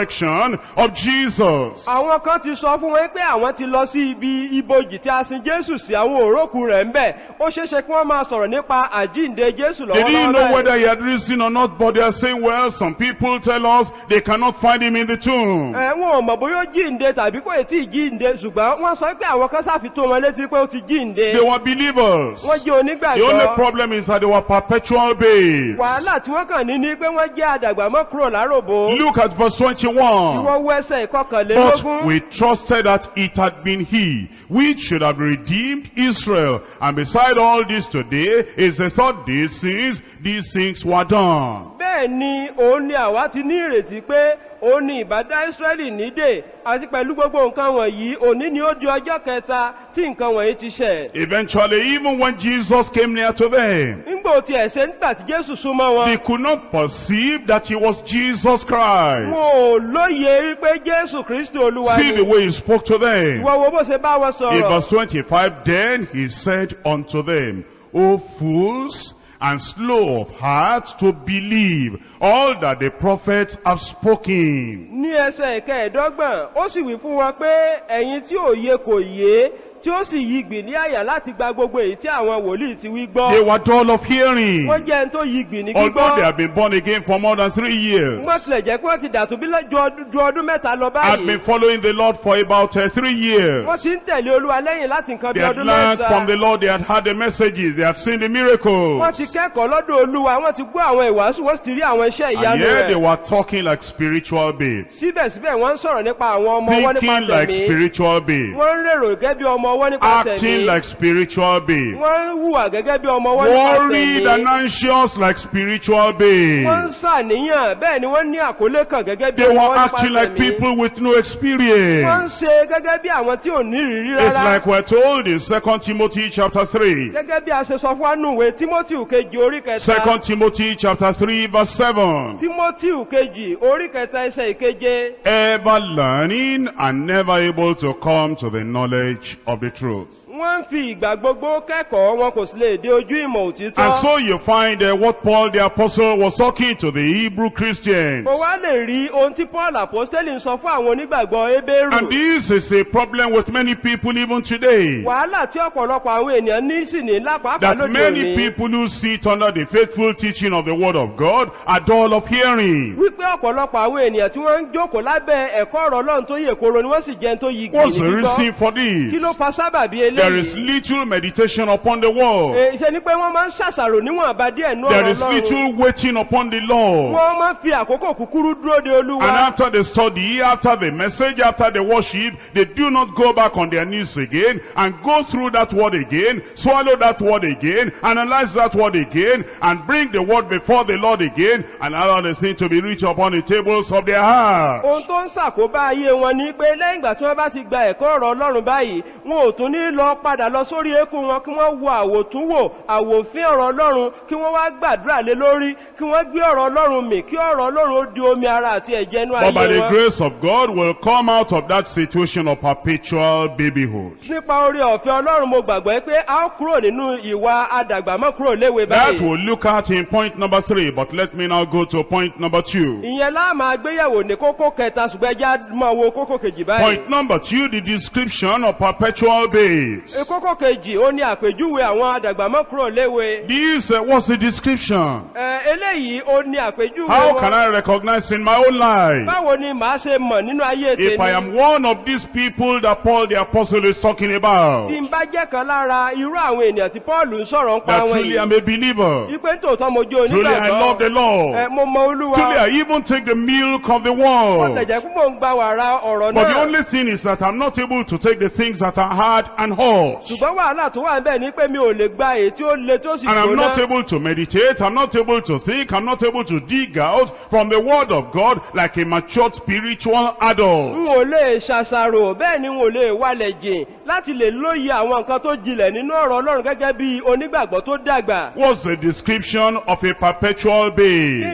resurrection of Jesus. àwọn kan ti sọ fún wọn pé àwọn ti lọ sí ibi ibojì tí a sin jésù sí àwọn òrókù rẹ̀ ń bẹ̀ ó ṣeéṣe kí wọ́n máa sọ̀rọ̀ nípa àjíǹde jésù They didn't know lọ́wọ́lọ́wọ́ whether báyìí. he had risen or not, but they are saying, well, some people tell us they cannot find him in the tomb. ẹ wọn ò mọ̀ bóyá ó jíǹde tàbí kò tí ì jíǹde ṣùgbọ́n wọ́n sọ pé àwọn kan sáfi tó wọn létí pé ó ti jíǹde They were believers. wọ́n jẹ́ The only onígbàgbọ́ problem is that they were perpetual babes. wàhálà tí wọ́n kàn ní ní pé wọ́n jẹ́ àdàgbà mọ́ kúrò láròbó Look at verse 21. ìwọ́n wọ ẹsẹ̀ But ìkọkànlélógún we trusted that it had been he which should have redeemed Israel. And beside all this today is the thought these things, these things were done. bẹ́ẹ̀ ni òun ni àwa ti ní ìrètí pé òun ni ìbádá Ísírẹ́lì nídè àti pẹ̀lú gbogbo nǹkan wọ̀nyí òní ni ó di ọjọ́ kẹta tí nǹkan wọ̀nyí ti ṣẹ̀. Eventually, even when Jesus came near to them, nígbò tí ẹ̀ṣẹ̀ nígbà tí Jésù súnmọ́ they wọn could not perceive that he was Jesus Christ. wọn ò lóye wípé Jésù Kristi Olúwa See the ni way he spoke to them. wọ́n wo bó ṣe bá wọn In sọ̀rọ̀ verse 25, then he said unto them, O fools, and slow of heart to believe all that the prophets have spoken. ní ẹsẹ̀ ìkẹẹ̀dọ́gbọ̀n ó sì wí fún wọn pé ẹ̀yin tí òye kò yé tí ó sì yí gbì ní àyà láti gba gbogbo èyí tí àwọn wòlíì ti wí gbọ́ They were dull of hearing. wọ́n jẹ́ ẹni tó yí gbì ní Although they gbígbọ́ have been born again for more than three years, wọ́n tilẹ̀ jẹ́ pé wọ́n ti dàtú bí lọ́- ju ọdún- ju ọdún mẹ́ta lọ had báyìí been following the Lord for about uh, three years. wọ́n ti ń tẹ̀lé olúwa lẹ́yìn láti nǹkan They bí had ọdún learned from the mẹ́ta Lord, they had heard the messages, they had seen the wọ́n ti miracles. kẹ́kọ̀ọ́ lọ́dọ̀ olúwa wọ́n ti gbọ́ àwọn ìwàásù wọ́n sì ti rí àwọn iṣẹ́ And ìyanu yet they rẹ̀ were talking like spiritual babes, síbẹ̀síbẹ̀ wọ́n ń sọ̀rọ̀ nípa àwọn ọmọ ọwọ́ nípa thinking like tẹ̀mí spiritual babes, wọ́n ń rèrò gẹ́gẹ́ bí ọmọ ọwọ́ nípa tẹ̀mí acting like spiritual babes, wọ́n ń hùwà gẹ́gẹ́ bí ọmọ ọwọ́ nípa worried and tẹ̀mí anxious like spiritual wọ́n ń babes. sàníyàn bẹ́ẹ̀ ni wọ́n ní àkólé kan gẹ́gẹ́ bí They ọmọ were ọwọ́ nípa acting like tẹ̀mí people with no wọ́n ń experience. ṣe gẹ́gẹ́ bí àwọn tí ò ní ìrírí It's rárá like we're told in 2 Timothy chapter 3. gẹ́gẹ́ bí a ṣe sọ fún wa nínú ìwé Timothy kejì orí kẹta 2 Timothy chapter 3 verse 7. Timothy kejì orí kẹta ẹsẹ̀ ìkeje Ever learning and never able to come to the knowledge of the truth. wọ́n ń fi ìgbà gbogbo kẹ́kọ̀ọ́ wọn kò sì lè dé ojú ìmọ̀ òtítọ́ And so you find uh, what Paul the apostle was talking to the Hebrew Christians. mo wá lè rí ohun tí Paul apostoli ń sọ fún àwọn onígbàgbọ́ Hébérù And this is a problem with many people even today. wàhálà tí ọ̀pọ̀lọpọ̀ àwọn ènìyàn ní sì ní lápapà That lóde many òní people who sit under the faithful teaching of the word of God are dull of hearing. wípé ọ̀pọ̀lọpọ̀ àwọn ènìyàn tí wọ́n ń jókòó lábẹ́ ẹ̀kọ́ ọ̀rọ̀ Ọlọ́run tó yè koro ni wọ́n sì jẹun tó yí What's gbìyànjú the gbígbọ́ reason for kí ló this? fa sábàbí There is eléyìí little meditation upon the word. Eh, ṣe ni pé wọ́n máa ń ṣàṣàrò níwọ̀nba díẹ̀ nú There ọ̀rọ̀ is Ọlọ́run little waiting upon the Lord. wọ́n máa ń fi àkókò kúkúrú dúró de And Olúwa after the study, after the message, after the worship, they do not go back on their knees again and go through that word again, swallow that word again, analyze that word again, and bring the word before the Lord again, and allow the thing to be written upon the tables of their heart. ohun tó ń ṣàkóbá ayé wọn ni pé lẹ́yìn ìgbà tí wọ́n bá ti gba ẹ̀kọ́ ọ̀rọ̀ Ọlọ́run báyìí wọn ò tún ní lọ padà lọ sórí eékún wọn kí wọ́n wo àwòtúnwò àwòfín ọ̀rọ̀ Ọlọ́run kí wọ́n wá gbàdúrà lé lórí kí wọ́n gbé ọ̀rọ̀ Ọlọ́run mì kí ọ̀rọ̀ Ọlọ́run ó di omi ara àti ẹ̀jẹ̀ inú But by ayé the wọn. grace of God will come out of that situation of perpetual babyhood. nípa orí ọ̀fẹ́ Ọlọ́run mo gbàgbọ́ pé a ó kúrò nínú ìwà adàgbàmọ́ kúrò léwe That báyìí. we'll look at in point number three, but let me now go to point number two. ìyẹn láà máa gbéyẹ̀wò ní kókó kẹta ṣùgbọ́n ẹjẹ́ máa wo kókó kejì báyìí. Point number two, the description of perpetual babes. E kókó kejì ó ní àpèjúwe àwọn adàgbàmọ́ kúrò léwe. This uh, was the description. Ẹ, eléyìí ó ní àpèjúwe How can wọn. I recognize in my own life báwo ni màá ṣe mọ̀ nínú ayé if I tèmi am one of these people that Paul the apostle is talking about? tí n bá jẹ́ kan lára irú àwọn ènìyàn tí Paul ń sọ̀rọ̀ ń pa That wọn truly I'm yìí. a believer. ipe tòótọ́ mo jẹ́ Truly I love the onígbàgbọ́. Ẹ, Lord. mo mọ olúwa. Truly I even take the milk of the Wọ́n world. tẹ̀jẹ̀ pé mò ń gba wàrà ọ̀rọ̀ But the náà. only thing is that I'm not able to take the things that are hard and hot. ṣùgbọ́n wàhálà tó wà níbẹ̀ ni pé mi ò lè gba èyí tí ó le tó sì And I'm not gbóná. able to meditate, I'm not able to think, I'm not able to dig out from the word of God like a matured spiritual adult. n ò lè ṣàṣàrò bẹ́ẹ̀ ni n ò lè wálẹ̀ jìn láti lè lóye àwọn nǹkan tó jinlẹ̀ nínú ọ̀rọ̀ Ọlọ́run gẹ́gẹ́ bí onígbàgbọ́ tó dàgbà. What's the description of a perpetual kí babe? ni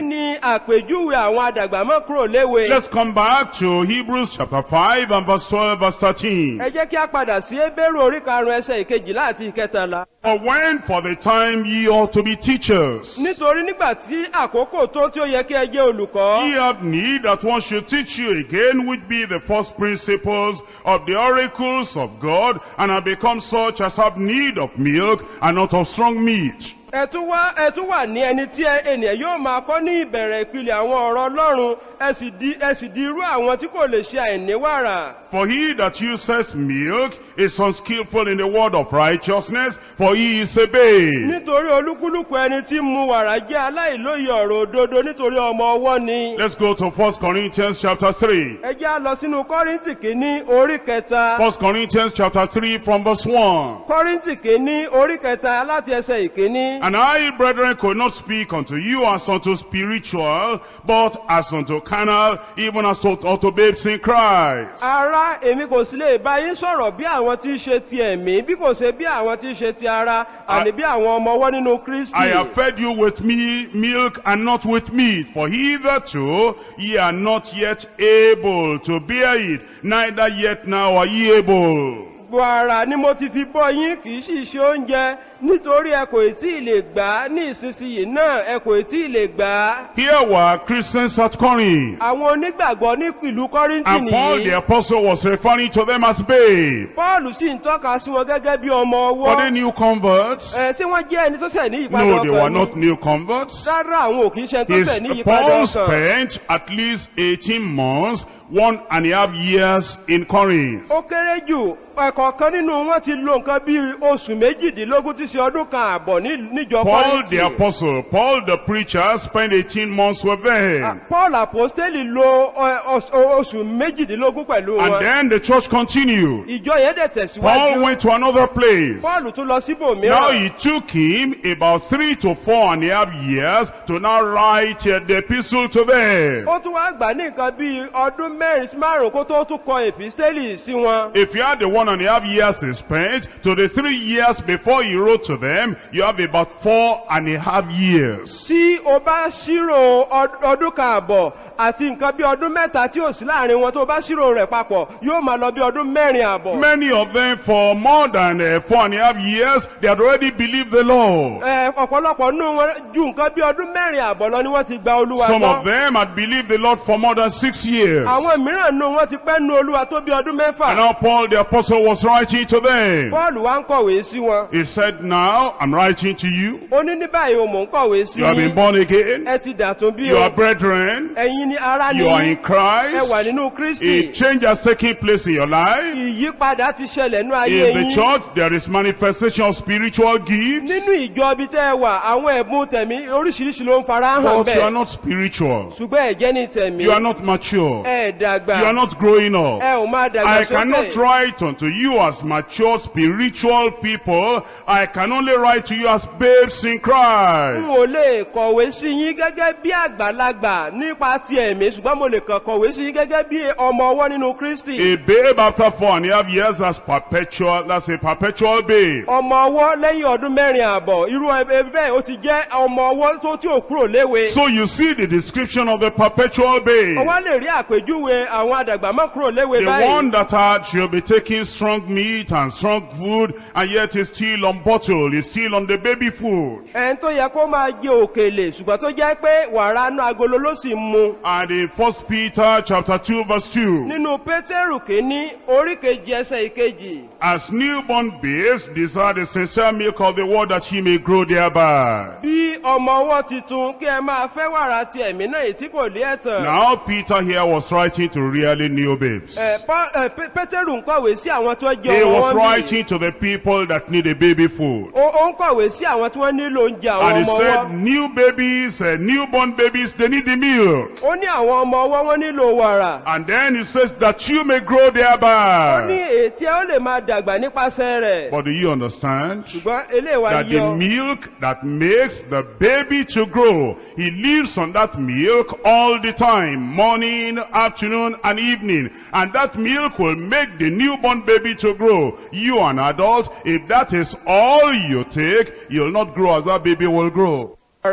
àpèjúwe àwọn àdàgbàmọ́ kúrò léwe. Let's come back to Hebrews chapter 5 and verse 12, verse 13. ẹ jẹ́ kí a padà sí ebéèrè orí karùn-ún ẹsẹ̀ ìkejìlá àti ìkẹtàlá. For when for the time ye ought to be teachers, nítorí nígbà tí àkókò tó tí ó yẹ kí ẹ jẹ́ olùkọ́. ye have need that one should teach you again, which be the first principles of the oracles of God, and have become such as have need of milk and not of strong meat. ẹ tún wá ẹ tún wà ní ẹni tí ẹ- ènìyàn yóò máa kọ́ ní ìbẹ̀rẹ̀ ìpìlẹ̀ àwọn ọ̀rọ̀ ọlọ́run ẹ sì di ẹ sì di irú àwọn tí kò lè ṣe àìníwàrà. For he that uses milk is unskillful in the word of righteousness, for he is a babe. nítorí olúkúlùkù ẹni tí ń mu wàrà jẹ́ aláìlóye ọ̀rọ̀ òdodo nítorí ọmọ ọwọ́ ni. Let's go to 1 Corinthians chapter 3. ẹ jẹ́ á lọ sínú kọ́ríntì kìíní orí kẹta. 1 Corinthians chapter 3 from verse 1. kọ́ríntì kìíní orí kẹta láti ẹsẹ̀ ìkíní. And I, brethren, could not speak unto you as unto spiritual, but as unto carnal, even as to, unto babes in Christ. ara èmi kò sí lè bá yín sọ̀rọ̀ bí àwọn tí ń ṣe ti ẹ̀mí bí kò ṣe bí àwọn tí ń ṣe ti ara àní bí àwọn ọmọ ọwọ́ nínú kristi. I have fed you with me milk and not with meat, for hitherto ye are not yet able to bear it, neither yet now are ye able. gbogbo ara ni mo ti fi bọ́ yín kì í sì ṣe oúnjẹ nítorí ẹ kò tí ì lè gbà á ní ìsinsìnyí náà ẹ kò tí ì lè gbà á. Here were Christians at Corinth, àwọn onígbàgbọ́ ní ìlú kọ́ríntì and Paul the nìyí. apostle was referring to them as babes. paul sì ń tọ́ka sí wọn gẹ́gẹ́ bí ọmọ Were they ọwọ́. new converts? ẹ ṣé wọ́n jẹ́ ẹni tó ṣẹ̀ ní ìpadà No, they were ọkàn not ni? new converts. rárá àwọn ò kì í ṣe ẹni tó His, ṣẹ̀ ní ìpadà Paul ọkàn. spent at least 18 months, one and a half years in Corinth. ó kéré jù ẹ̀kọ̀ọ̀kan nínú wọn ti lo nǹkan bí oṣù méjìdínlógún tí ṣe ọdún kan àbọ̀ ní- níjọ Paul kọ́ríntì. the apostle, Paul the preacher spent 18 months with them. paul apostoli lo ẹ, ọs- oṣù méjìdínlógún pẹ̀lú And wọn. then the church continued. ìjọ yẹn dẹ̀ Paul tẹ̀síwájú. went to another place. paul tún lọ Now síbòmíràn. it took him about three to four and a half years to now write uh, the epistle to them. ó tún wá gbà ní nǹkan bí ọdún mẹ́rin sí márùn-ún kó tó tún kọ èpísítélì sí wọn. If you add the one and a half years he spent to the three years before he wrote to them, you have about four and a half years. tí o bá ṣírò ọd- ọdún kan àbọ̀ àti nǹkan bí ọdún mẹ́ta tí ò sí láàrin wọn tó bá ṣírò rẹ̀ papọ̀ yóò máa lọ bí ọdún mẹ́rin àbọ̀. Many of them for more than uh, four and a half years, they had already believed the Lord. Ẹ, ọ̀pọ̀lọpọ̀ nínú wọn ju nǹkan bí ọdún mẹ́rin àbọ̀ lọ ni wọ́n ti gba olúwa Some of gbọ́. them had believed the Lord for more than six years. àwọn mìíràn nínú wọn ti pẹ́ nu olúwa tó bí ọdún And mẹ́fà. now Paul the apostle was writing to them. paul wá ń kọ̀wé sí wọn. He said, now I'm writing to you. ó ní ní báyìí o mò ń kọ̀wé sí You have been yín. born again. ẹ ti dàtún bí You o. are brethren. ẹ̀yin ni ara ni You are in ẹ Christ. wà nínú A kristi. change has taken place in your life. ìyípadà ti ṣẹlẹ̀ nú ayé In the yín. church, there is manifestation of spiritual gifts. nínú ìjọ ibi tẹ́ ẹ wà àwọn ẹ̀bùn tẹ̀mí oríṣiríṣi ló ń fara hàn But you are bẹ́ẹ̀. not spiritual. ṣùgbọ́n ẹ̀jẹ̀ ní tẹ̀mí. You are not mature. ẹ dàgbà. You are not growing up. ẹ ò máa dàgbà I cannot sókè. write unto you as mature spiritual people. I can only write to you as babes in n Christ. ò lè kọ̀wé sí yín gẹ́gẹ́ bí àgbàlagbà nípa ti ẹ̀mí ṣùgbọ́n mo lè kàn kọ̀wé sí yín gẹ́gẹ́ bí ọmọ ọwọ́ nínú kristi. A babe after four and a half years, that's perpetual, that's a perpetual babe. ọmọ ọwọ́ lẹ́yìn ọdún mẹ́rin àbọ̀ irú ẹbí bẹ́ẹ̀ ó ti jẹ́ ọmọ ọwọ́ tó tí ò kúrò léwe. So you see the description of the perpetual babe. ọwọ́ lè rí àpèjúwe àwọn àdàgbà mọ́ kúrò léwe The one báyìí. that had, should be taking strong meat and strong food, and yet is still on bottle, is still on the baby food. ẹn tó yẹ kó máa jẹ òkèlè ṣùgbọ́n tó jẹ́ pé wàrà inú agolo ló sì ń mu. And in First Peter chapter 2 verse 2, nínú pétérù kínní orí kejì ẹsẹ̀ ìkejì. As newborn babes desire the sincere milk of the word that ye may grow thereby. bí ọmọ ọwọ́ titun kí ẹ máa fẹ́ wàrà ti ẹ̀mí náà èyí tí kò lé ẹ̀tàn. Now Peter here was writing to really new babes. Ẹ, Pá- ẹ, Pé- pétérù ń kọ̀wé sí àwọn tó jẹ́ He ọmọ was wọn bí. writing to the people that need a baby food. ó ó ń kọ̀wé sí àwọn tí wọ́n nílò oúnjẹ àwọn And he ọmọ said, ọwọ́. new babies, uh, newborn babies, they need the milk. ó ní àwọn ọmọ ọwọ́ wọn nílò wàrà. And then he says that you may grow ó ní thereby. ètí ẹ ó lè máa dàgbà nípasẹ̀ rẹ̀. But do you understand? ṣùgbọ́n eléwà That yí the ọ. milk that makes the baby to grow, he lives on that milk all the time, morning, afternoon, and evening. And that milk will make the newborn baby to grow. You an adult, if that is all you take, you'll not grow as that baby will grow. wàrà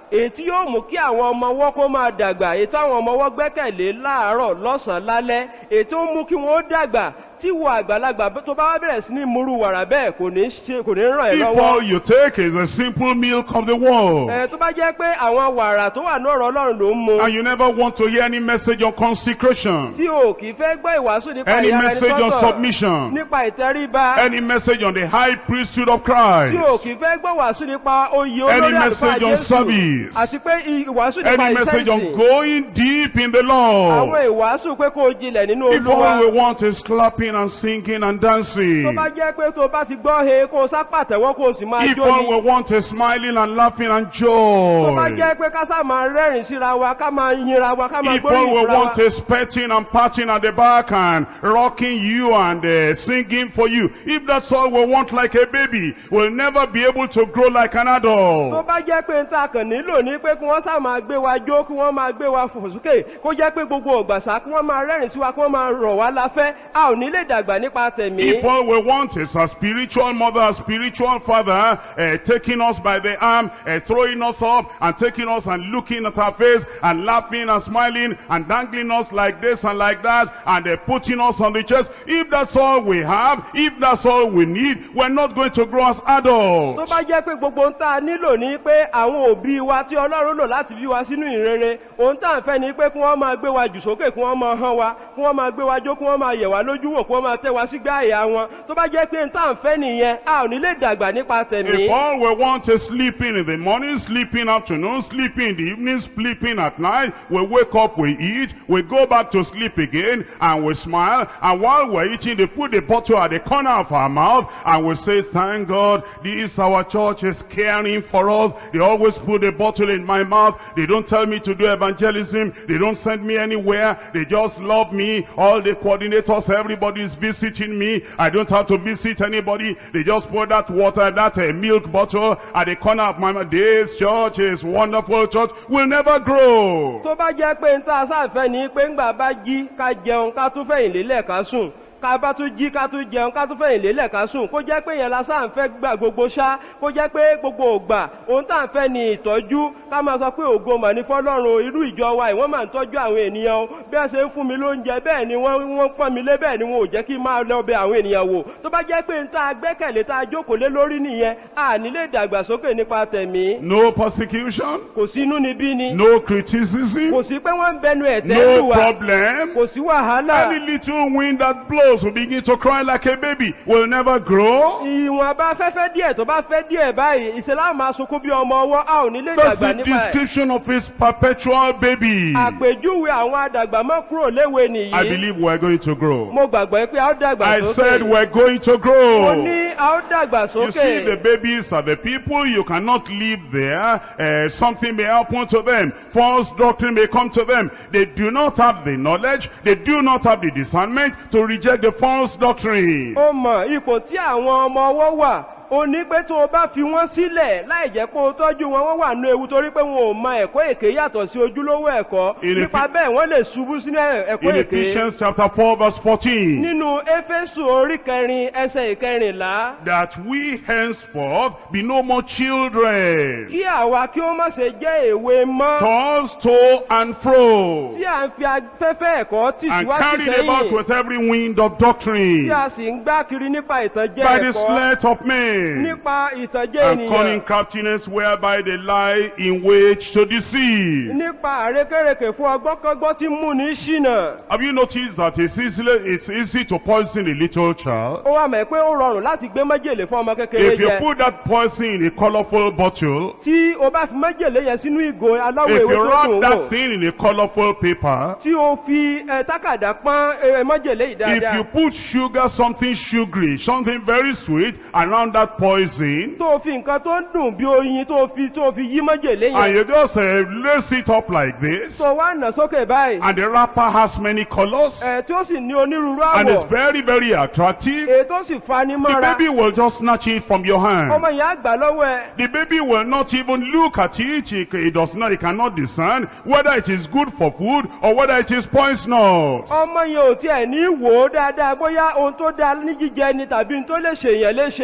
èyí tí yóò mú kí àwọn ọmọ ọwọ́ kó máa dàgbà èyí tí àwọn ọmọ ọwọ́ gbẹ́kẹ̀lé láàárọ̀ lọ́sàn-án lálẹ́ èyí tó ń mú kí wọ́n ó dàgbà tí wọ àgbàlagbà tó bá wá bẹ̀rẹ̀ sí ní múrú wàrà bẹ́ẹ̀ kò ní ṣe kò ní ràn ẹ́ If lọ́wọ́. all you take is a simple milk of the world, Ẹ tó bá jẹ́ pé àwọn wàrà tó wà ní ọ̀rọ̀ Ọlọ́run ló ń mu and you never want to hear any message on consecration, tí o kì í fẹ́ gbọ́ ìwàásù nípa any ìyára ẹni message on sọ́tọ̀ submission, nípa ìtẹríba any message on the high priesthood of tí Christ, o kì í fẹ́ gbọ́ ìwàásù nípa oyè Any olórí àlùfáà message on Jésù service. àti pé i- ìwàásù nípa any iṣẹ́ message on ìsìn going deep in the àwọn Lord. ìwàásù pé kó o jinlẹ̀ nínú If all Olúwa we want is clapping and singing and dancing, tó bá jẹ́ pé tó o bá ti gbọ́ he kó o sá pàtẹ́wọ́ kó o sì máa if jó all ni we want is smiling and laughing and tó bá joy, jẹ́ pé ká sá máa rẹ́rìn síra wa ká máa yinra wa ká máa if all gbóríyìn we fúnra wa want is petting and patting at the back and rocking you and uh, singing for you, if that's all we want like a baby, we'll never be able to grow like an tó adult. bá jẹ́ pé n ta kàn nílò ní pé kí wọ́n sá máa gbé wa jó kí wọ́n máa gbé wa fò sókè kó jẹ́ pé gbogbo ògbàsá kí wọ́n máa rẹ́rìn sí wa kí wọ́n máa rọ̀ wá láfẹ́ a ò ní lè dàgbà nípa tẹ̀mí. If all we want is a spiritual mother, a spiritual father, uh, taking us by the arm, uh, throwing us up, and taking us and looking at our face, and laughing and smiling, and dangling us like this and like that, and uh, putting us on the chest, if that's all we have, if that's all we need, we're not going to grow as tó adults. bá jẹ́ pé gbogbo ohun tá a nílò ní pé àwọn òbí wa tí ọlọ́run lò láti bí wa sínú ìrere ohun tá à ń fẹ́ ni pé kí wọ́n máa gbé wa jù sókè kí wọ́n máa hán wa kí wọ́n máa gbé wa jó kí wọ́n máa yẹ̀ wá lójú wò kí wọ́n máa tẹ́ wa sígbà àyà wọn tó bá jẹ́ pé ohun tá à ń fẹ́ nìyẹn a ò ní lè dàgbà nípa tẹ̀mí. If all we want is sleeping in the morning, sleeping afternoon, sleeping in the evening, sleeping at night, we wake up, we eat, we go back to sleep again, and we smile, and while we're eating, they put the bottle at the corner of our mouth, and we say, thank God, this our church is caring for us. They always put the bottle in my mouth. They don't tell me to do evangelism. They don't send me anywhere. They just love me. All the coordinators, everybody is visiting me. I don't have to visit anybody. They just put that water, that uh, milk bottle at the corner of my mouth. This church is wonderful church. Will never grow. tó bá jẹ́ pé n tá a sáfẹ́ ní pé ńgbà bá jí ká jẹun ká tún fẹ̀yìn lélẹ̀ ká sùn ká bá tún jí ká tún jẹun ká tún fẹ̀yìn lélẹ̀ ká sùn kó jẹ́ pé yẹn la sáà ń fẹ́ gbà gbogbo ṣá kó jẹ́ pé gbogbo ògbà ohun tá à ń fẹ́ ni ìtọ́jú ká máa sọ pé ògo mà ní fọlọ́run o, irú ìjọ wa yìí wọ́n máa ń tọ́jú àwọn ènìyàn o bí wọ́n ṣe ń fún mi lóúnjẹ bẹ́ẹ̀ ni wọ́n wọ́n pọ́n mi lé bẹ́ẹ̀ ni wọn ò jẹ́ kí n máa lọ bẹ àwọn ènìyàn wò tó bá jẹ́ pé n tá a gbẹ́kẹ̀lé tá a jókòó lé lórí nìyẹn a ní lè dàgbàsókè nípa tẹ̀mí No persecution. kò sí inú níbí ni No criticism. kò sí pé wọ́n ń bẹnu ẹ̀tẹ́ No lù wá problem. kò sí wàhálà Any little wind that blows will begin to cry like a baby. Will never grow. ìwọ̀n bá fẹ́fẹ́ díẹ̀ tó bá fẹ́ díẹ̀ báyìí ìṣẹ̀lá máa sunkún bí ọmọ ọwọ́ a ò ní lè That's dàgbà the nípa ẹ̀ description of his perpetual baby. àpèjúwe àwọn àdàgbà mọ́ kúrò léwe I nìyí believe we're going to grow. mo gbàgbọ́ pé a ó dàgbà I sókè said we're going to mo grow. ní a ó dàgbà You see, the sókè babies are the people you cannot live there. Uh, something may happen to them. False doctrine may come to them. They do not have the knowledge. They do not have the discernment to reject the false doctrine. ó mọ̀ ipò tí àwọn ọmọ ọwọ́ wà ó ní pé tó o bá fi wọ́n sílẹ̀ láì jẹ́ kó o tọ́jú wọn wọ́n wà nú ewu torí pé wọn ò mọ ẹ̀kọ́ èké yàtọ̀ sí ojúlówó ẹ̀kọ́ In nípa Ephe- bẹ́ẹ̀ wọ́n lè ṣubú sínú ẹ̀kọ́ In èké Ephesians chapter 4 verse 14. nínú éfésù orí kẹrin ẹsẹ̀ ìkẹrìnlá That we henceforth be no more children. kí àwa kí ó má ṣe jẹ́ èwe mọ́ Tossed to and fro. tí à ń fi afẹ́fẹ́ ẹ̀kọ́ tì And síwájú carried about sẹ́yìn with every wind of doctrine. tí a sì ń gbá kiri nípa ìtànjẹ By the ẹ̀kọ́ sleight of men. nípa ìtànjẹ and cunning ènìyàn craftiness whereby they lie in wait to deceive. nípa àrékèrèkè fún ọgbọ́nkọ́gbọ́n tí mú ní ṣìnà Have you noticed that it's easy, it's easy to poison a little child? ó wà mọ̀ pé ó rọrùn láti gbé májèlé fún ọmọ kékeré If you jẹ put that poison in a colorful bottle, tí o bá fi májèlé yẹn sínú ìgò aláwọ̀ if ewé you tó wrap dùn that wò thing in a colorful paper, tí o fi ẹ, tákàdá pọ́n ẹ, májèlé yìí if dáadáa you put sugar, something sugary, something very sweet around that poison, tó o fi nǹkan tó ń dùn bí oyin tó o fi tó o fi yí májèlé and yẹn you just uh, lace it up like this, tó wá nà sókè báyìí and the wrapper has many colors, ẹ tí ó sì ní onírúurú and it's àwọ̀ very, very attractive, èyí tó sì fani the mọ́ra baby will just snatch it from your hand. ọmọ yẹn á gbà lọ́wọ́ ẹ The baby will not even look at it. He, he does not, he cannot discern whether it is good for food or whether it is poisonous. ọmọ yẹn ò tiẹ̀ ní wò ó dáadáa bóyá ohun tó dáa ní jíjẹ ni tàbí ohun tó lè ṣèyàn léṣe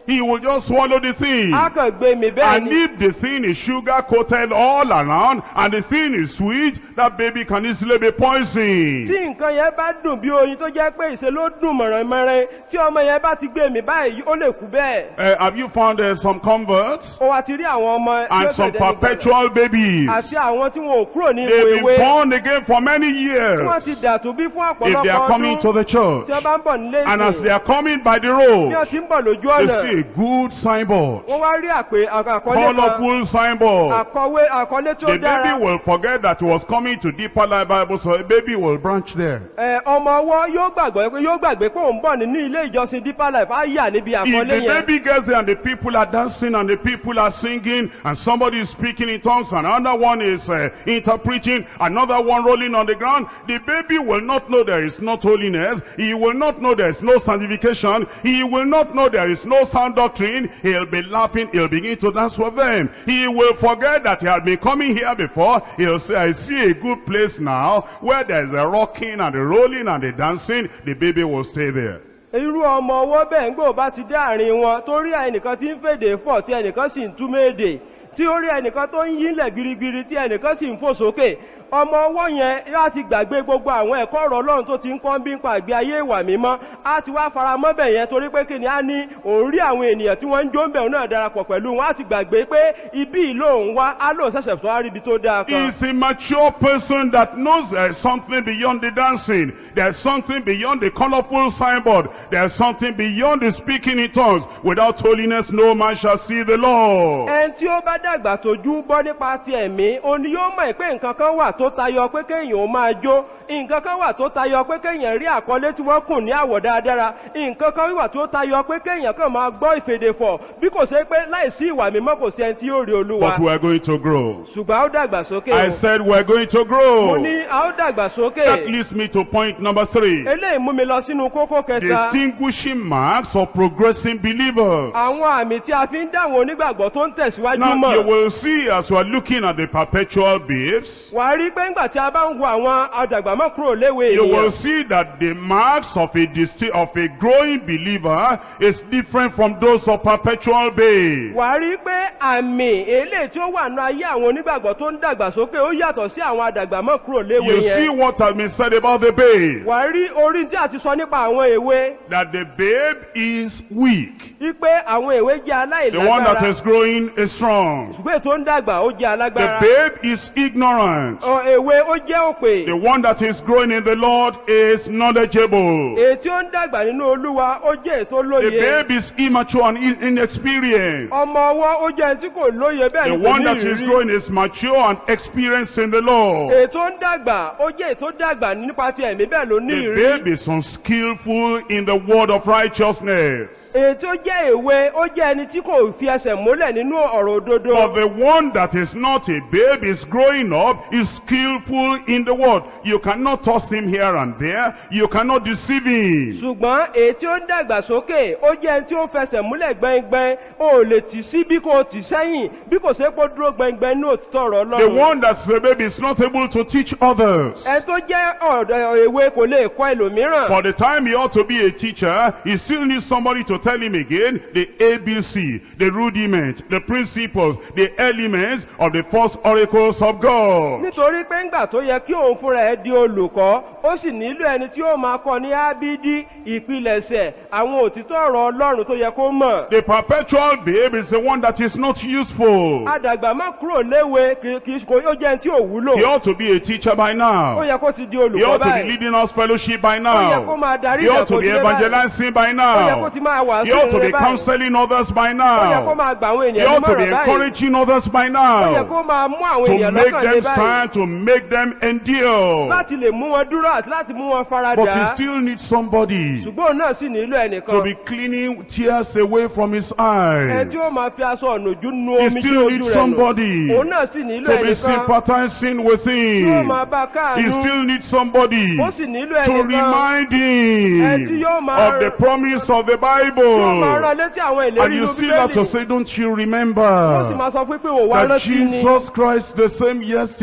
he will just swallow the thing. á kàn gbé mi bẹ́ẹ̀ And ni if the thing is sugar coated all around and the thing is sweet, that baby can easily be tí poisoned. nǹkan yẹn bá dùn bí oyin tó jẹ́ pé ìṣe ló dùn mọ̀rànmọ́rán tí ọmọ yẹn bá ti gbé mi báyìí ó lè kú bẹ́ẹ̀ Uh, have you found uh, some converts ó wá ti rí àwọn ọmọ tí ó and some tẹ̀lé nígbà náà. perpetual babies? àti àwọn tí wọn ò kúrò ní ipò They've ewé been born again for many tí wọ́n ti years. dàtú bí fún If they ọ̀pọ̀lọpọ̀ are coming to ọdún the church tí wọ́n bá ń bọ̀ nílé and as they ìsìn are coming by the bí road, wọ́n ti ń bọ̀ lójú they ọ̀nà see a good signboard, wọ́n wá rí àpè àkọlé kan colorful signboard. àkọwé àkọlé tí ó The dára baby will forget that he was coming to Deeper Life Bible, so a baby will branch there. Ẹ, ọmọ ọwọ́ yóò gbàgbọ́ pé yóò gbàgbé pé òun bọ̀ nínú ilé ìjọsìn deeper life á yà níbi If àkọlé the yẹn baby gets there and the people are dancing and the people are singing and somebody is speaking in tongues and another one is uh, interpreting, another one rolling on the ground, the baby will not know there is not holiness. He will not know there is no sanctification. He will not know there is no sound doctrine. He'll be laughing. He'll begin to dance with them. He will forget that he had been coming here before. He'll say, I see a good place now where there is a rocking and a rolling and a dancing. The baby will stay there. irú ọmọ ọwọ́ bẹ́ẹ̀ ń gbò bá ti dé àárín wọn tó rí ẹnìkan tí ń fèdè fọ̀ tí ẹnìkan sì ń túmọ̀ èdè tí ó rí ẹnìkan tó ń yílẹ̀ gbirigbiri tí ẹnìkan sì ń fò sókè ọmọ ọwọ́ yẹn láti gbàgbé gbogbo àwọn ẹ̀kọ́ ọ̀rọ̀ ọlọ́run tó ti ń kọ́ bí ń pa àgbé ayé ìwà mímọ́ á ti wá fara mọ́ bẹ̀ yẹn torí pé kí ni á ní òun rí àwọn ènìyàn tí wọ́n ń jó ń bẹ̀ náà darapọ̀ pẹ̀lú wọn á ti gbàgbé pé ibi ìlò òun wá á lò ṣẹ̀ṣẹ̀ tó á rí ibi tó dáa kan. He's a mature person that knows there's something beyond the dancing. There's something beyond the colorful signboard. There's something beyond the speaking in tongues. Without holiness, no man shall see the Lord. ẹn tí ó bá dàgbà tójú bọ́ nípa ti ẹ̀mí òun ni yóò mọ̀ pé nǹkan kan wà tó tayọ pé kéèyàn ó máa jó nǹkan kan wà tó tayọ pé kéèyàn rí àkọlé tí wọ́n kùn ní àwọ̀ dáadáa nǹkan kan wà tó tayọ pé kéèyàn kàn máa gbọ́ ìfèdèfọ̀ bí kò ṣe pé láìsí ìwà mímọ́ kò sí ẹni tí yóò rí olúwa But we're going to grow. ṣùgbọ́n a ó dàgbà sókè I o said we're going to mo grow. ní a ó dàgbà sókè That leads me to point number three. eléyìí mú mi lọ sínú kókó kẹta Distinguishing marks of progressing believers. àwọn àmì tí a fi ń dáwọn onígbàgbọ́ tó ń tẹ̀síwájú Now you mọ̀ will see as we're looking at the perpetual babes, wà á rí pé ńgbà tí a bá ń wo àwọn àdàgbàmọ́ kúrò léwe You will ènìyàn see that the marks of a disti- of a growing believer is different from those of perpetual babe. wà á rí pé àmì eléyìí tí ó wà nínú ayé àwọn onígbàgbọ́ tó ń dàgbàsókè ó yàtọ̀ sí àwọn àdàgbàmọ́ kúrò léwe You see yẹn what has been said about the babe. wà á rí orí tí a ti sọ nípa àwọn èwe That the babe is weak. wípé àwọn èwe jẹ́ The one that aláìlágbára is growing is strong. ṣùgbọ́n ètò ń dàgbà ó jẹ́ The alágbára babe is ignorant. Ọ, èwe ó jẹ́ òpè The one that is growing in the Lord is knowledgeable. èyí tí ó ń dàgbà nínú olúwa ó jẹ́ ètò The lóye babe is immature and in- inexperienced. ọmọ ọwọ́ ó jẹ́ ẹni tí kò lóye bẹ́ẹ̀ The ni kò one ní that is ìrírí growing is mature and experienced in the Lord. ètò ń dàgbà ó jẹ́ ètò dàgbà nípa ti ẹ̀mí bẹ́ẹ̀ ló ní The ìrírí babe is unskillful in the word of righteousness. èyí tó jẹ́ èwe ó jẹ́ ẹni tí kò fi ẹsẹ̀ múlẹ̀ nínú ọ̀rọ̀ òdodo But the one that is not a babe is growing up, is skillful in the word. You cannot toss him here and there. You cannot deceive him. ṣùgbọ́n èyí tí ó ń dàgbà sókè ó jẹ́ ẹni tí ó fẹsẹ̀ múlẹ̀ gbẹngbẹn ó lè tì sí bí kò tì sẹ́yìn bí kò ṣe pé ó dúró gbẹngbẹn ní òtítọ́ ọ̀rọ̀ The ọlọ́run one that's a babe is not able to teach others. ẹni tó jẹ́ ọ̀dọ̀ èwe kò lè kọ́ ẹlòmíràn For the time he ought to be a teacher, he still needs somebody to tell him again the ABC, the rudiment, the principles, the elements of the first oracles of God. nítorí pé ńgbà tó yẹ kí òun fúnra ẹ di olùkọ́ ó sì nílò ẹni tí ó máa kọ́ ní ábídí ìpilẹ̀ṣẹ̀ àwọn òtítọ́ ọ̀rọ̀ ọlọ́run tó yẹ kó mọ̀ The perpetual babe is the one that is not useful. àdàgbà má kúrò léwe kì kì í kò ó jẹ́ ẹni tí ò wúlò He ought to be a teacher by ó now. yẹ kó ti di He olùkọ́ ought to be báyìí leading us fellowship by ó yẹ kó now. máa darí He ought to be ìdàkọ̀dé báyìí evangelizing by ó yẹ kó now. ti máa wàásù He ought to be ìrere báyìí counseling others by ó yẹ kó now. máa gbà àwọn He ènìyàn ought to be nímọ̀ràn báyìí encouraging others by ó yẹ now. kó máa mú àwọn To ènìyàn make lọ́kàn lé them báyìí stand, to make them endure. láti lè mú wọn dúró àti láti mú wọn But he faradà still needs somebody ṣùgbọ́n òun náà sì nílò to ẹnìkan be cleaning tears away from his ẹ eyes. tí ó máa fi aṣọ ọ̀nàjú nu He omi tí still ojú needs rẹ̀ nù somebody òun náà sì nílò to be ẹnìkan sympathizing with tí ó him. máa bá He káàánú still needs somebody ó sì nílò to ẹnìkan remind Ẹ tí him yóò máa- of the promise of the tí ó máa Bible. rán létí àwọn And ìlérí you inú still have to bíbélì say, don't you ó sì remember máa sọ fún pé òun wá that rántí ni Jesus Christ the same yesterday,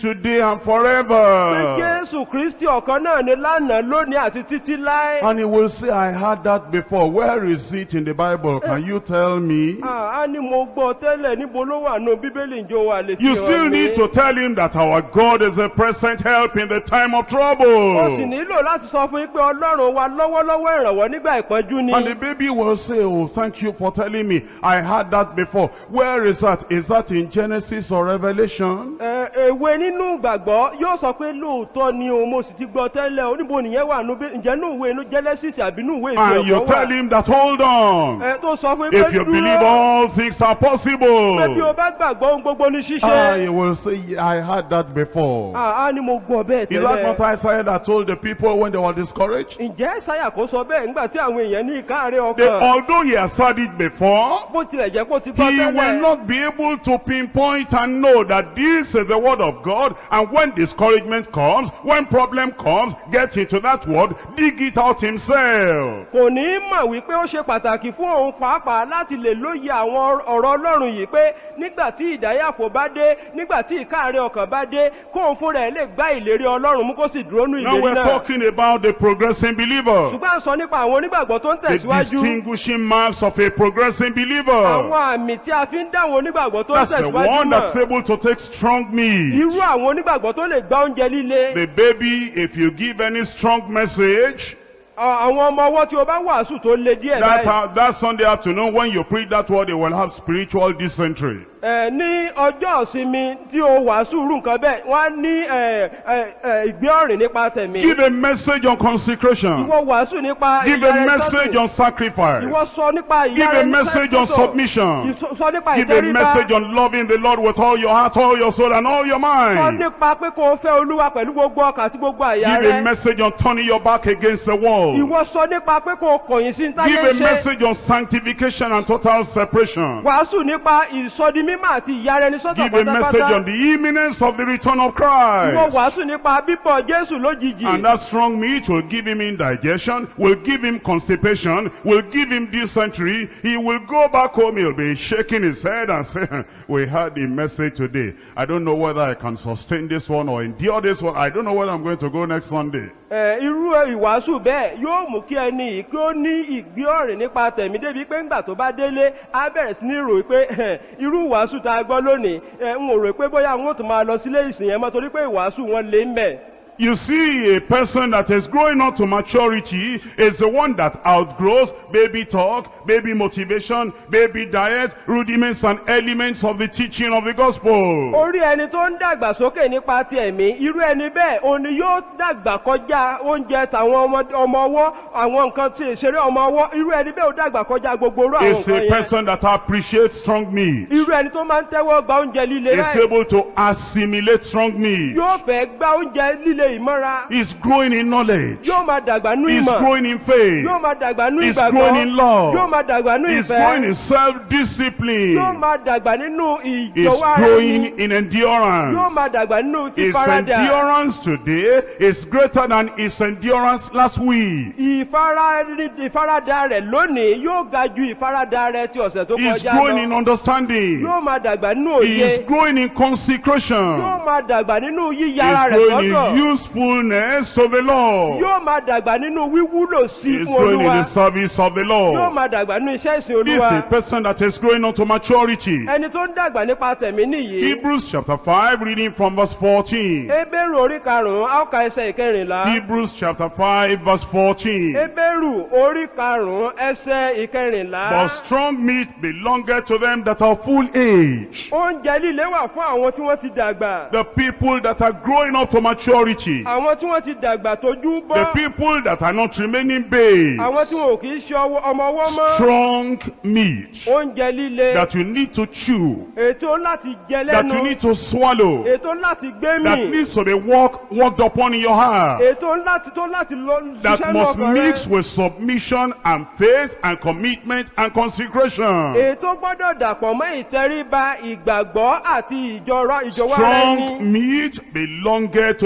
today and pé forever. jésù kristi ọ̀kan náà ni lánàá lónìí àti títí láé. And he will say, I heard that before. Where is it in the Bible? Can you tell me? Ah, a ní mo gbọ́ tẹ́lẹ̀ níbo ló wà nù bíbélì ìjọ wa lè fi You hàn still mí. need to tell him that our God is a present help in the time of ó sì trouble. nílò láti sọ fún yín pé ọlọ́run wa lọ́wọ́lọ́wọ́ ìrànwọ́ nígbà ìpọ́njú ni. And the baby will say, Oh, thank you for telling me. I heard that before. Where is that? Is that in Genesis or Revelation? Ẹ, èwe nínú ìgbàgbọ́ yóò sọ pé lóòótọ́ ni o mo sì ti gbọ́ tẹ́lẹ̀ o níbo nìyẹn wà nù bí- ǹjẹ́ nù ìwé inú Genesis àbí nù ìwé And you ìfẹ́ tell ọ̀gbọ́n wà. him that, hold on. Ẹ tó sọ fún yín pé If you believe dúró all things are pé bí o possible. bá gbàgbọ́ ohun gbogbo ní Ah, ṣíṣe. he will say, "Yeah, I heard that before. Ah, a ní mo gbọ́ bẹ́ẹ̀ Is that what tẹ́lẹ̀. Isaiah that told the people when they were discouraged? Ǹjẹ́ Ṣáyà kò sọ bẹ́ẹ̀ nígbà tí àwọn èèyàn ní ìkáàárẹ̀ They, ọkàn? although he has said it before, Bó tilẹ̀ jẹ́ kó ti gbọ́ he will tẹ́lẹ̀. not be able to pinpoint and know that this is the word of God. And when discouragement comes, when problem comes, get into that word, dig it out himself. kò ní í mọ̀ wípé ó ṣe pàtàkì fún òun pàápàá láti lè lóye àwọn ọ̀rọ̀ ọlọ́run yìí pé nígbà tí ìdáyàfò bá dé nígbà tí ìkáàárẹ̀ ọkàn bá dé kóun fúnra ẹ̀ lè gbá ìlérí ọlọ́run mú kó sì dúró nú Now ìlérí we're náà. talking about the progressing believer. ṣùgbọ́n à ń sọ nípa àwọn onígbàgbọ́ tó ń The tẹ̀síwájú distinguishing marks of a progressing believer. àwọn àmì tí a fi ń dá àwọn onígbàgbọ́ tó ń That's the tẹ̀síwájú one that's náà able to take strong meat. irú àwọn onígbàgbọ́ tó lè gbá oúnjẹ líle The baby, if you give any strong message, à- àwọn ọmọ ọwọ́ tí o bá wàásù tó le díẹ̀ that, báyìí uh, that Sunday afternoon when you preach that word, they will have spiritual dysentery. ẹ ní ọjọ́ ìsinmi tí o wàásù rú nǹkan bẹ́ẹ̀ wọ́n á ní ẹ, ẹ, ẹ, ìgbé ọ̀rìn nípa tẹ̀mí. Give a message on consecration. Ìwọ wàásù nípa Give a ìyára message ẹni on sacrifice. Ìwọ sọ nípa Give ìyára a ẹni message on sọ́tọ̀. submission. Ìsọ- Sọ nípa Give a ìtẹríba. message on loving the Lord with all your heart, all your soul, and all your Sọ mind. nípa pé kó o fẹ́ olúwa pẹ̀lú gbogbo ọkàn àti gbogbo àyà Give a rẹ. message on turning your back against the wall. Ìwọ sọ nípa pé kó o kọ̀yìn sí Give táyé a ṣe. message on sanctification and total separation. Wàásù nípa ìsọdimímọ̀ àti ìyára ẹni sọ́tọ̀ Give a message pátápátá. on the imminence of the return of Ìwọ Christ. wàásù nípa bíbọ̀ Jésù lójijì. And that strong meat will give him indigestion, will give him constipation, will give him dysentery. He will go back home, he'll be shaking his head and say, we heard the message today. I don't know whether I can sustain this one or endure this one. I don't know whether I'm going to go next Sunday. Ẹ, irú ìwàásù bẹ́ẹ̀ yóò mú kí ẹni yìí kí ó ní ìgbé ọ̀rìn nípa tẹ̀mí débi pé ńgbà tó bá délé á bẹ̀rẹ̀ sí ní rò pé ẹ̀, irú ìwàásù tá a gbọ́ lónìí ẹ̀, n ò rò pé bóyá wọn ò tún máa lọ sílé ìsìn yẹn mọ́ torí pé ìwàásù wọn lé ń bẹ̀. You see, a person that is growing up to maturity is the one that outgrows baby talk, baby motivation, baby diet, rudiments and elements of the teaching of the gospel. orí ẹni tó ń dàgbà sókè nípa ti ẹ̀mí irú ẹni bẹ́ẹ̀ òun ni yóò dàgbà kọjá oúnjẹ tàwọn ọmọ- ọmọ ọwọ́ àwọn nǹkan tí ìṣeré ọmọ ọwọ́ irú ẹni bẹ́ẹ̀ ó dàgbà kọjá gbogbo orú àwọn Is a nǹkan yẹn person that appreciates strong meat. irú ẹni tó máa ń tẹ́wọ́ gba oúnjẹ líle is báyìí able to assimilate strong meat. yóò fẹ́ gba oúnjẹ líle ìmọ́ra He's growing in knowledge. yóò máa dàgbà nú He's ìmọ̀ growing in faith. yóò máa dàgbà nú He's ìgbàgbọ́ growing in love. yóò máa dàgbà nú He's growing in ìfẹ́ self-discipline. yóò máa dàgbà nínú He's ìjọwọ́ ara growing ẹni in yóò endurance. máa dàgbà nínú His fífaradà endurance today is greater than his endurance last week. ìfara- ìfaradà rẹ̀ lónìí yóò ga ju ìfaradà rẹ̀ ti ọ̀sẹ̀ tó He's kọjá growing in lọ understanding. yóò máa dàgbà nínú He is òye growing in consecration. yóò máa dàgbà nínú He's yíyára rẹ̀ growing sọ́tọ̀ in usefulness to the Lord. yóò máa dàgbà nínú wíwúlò sí He's fún growing in olúwa the service of the yóò Lord. máa dàgbà nínú iṣẹ́ ìsìn This is olúwa a person that is growing unto maturity. ẹni tó ń dàgbà nípa tẹ̀mí nìyí Hebrews chapter 5, reading from verse 14. Hébérù orí karùn-ún á ó ka ẹsẹ̀ ìkẹrìnlá. Hebrews chapter 5, verse 14. Hébérù orí karùn-ún ẹsẹ̀ ìkẹrìnlá. But strong meat belongeth to them that are full age. Oúnjẹ líle wà fún àwọn tí wọ́n ti dàgbà. The people that are growing up to maturity. Àwọn tí wọ́n ti dàgbà tójú The bọ́. people that are not remaining babes. Àwọn tí wọn ò kì í ṣe ọwọ́- ọmọ ọwọ́ mọ́. Strong meat Oúnjẹ líle. that you need to chew, Ètò láti jẹ that you lẹ́nu. need to swallow, Ètò láti gbé that mì. needs to be walk, walked upon in your heart. Ètò láti tó láti lọ that ṣiṣẹ́ ní must ọkàn mix rẹ. with submission and faith and commitment and consecration. Ètò gbọ́dọ̀ dàpọ̀ mọ́ ìtẹríba ìgbàgbọ́ àti ìjọra ìjọwọ́ ara Strong ẹni. meat belongeth to them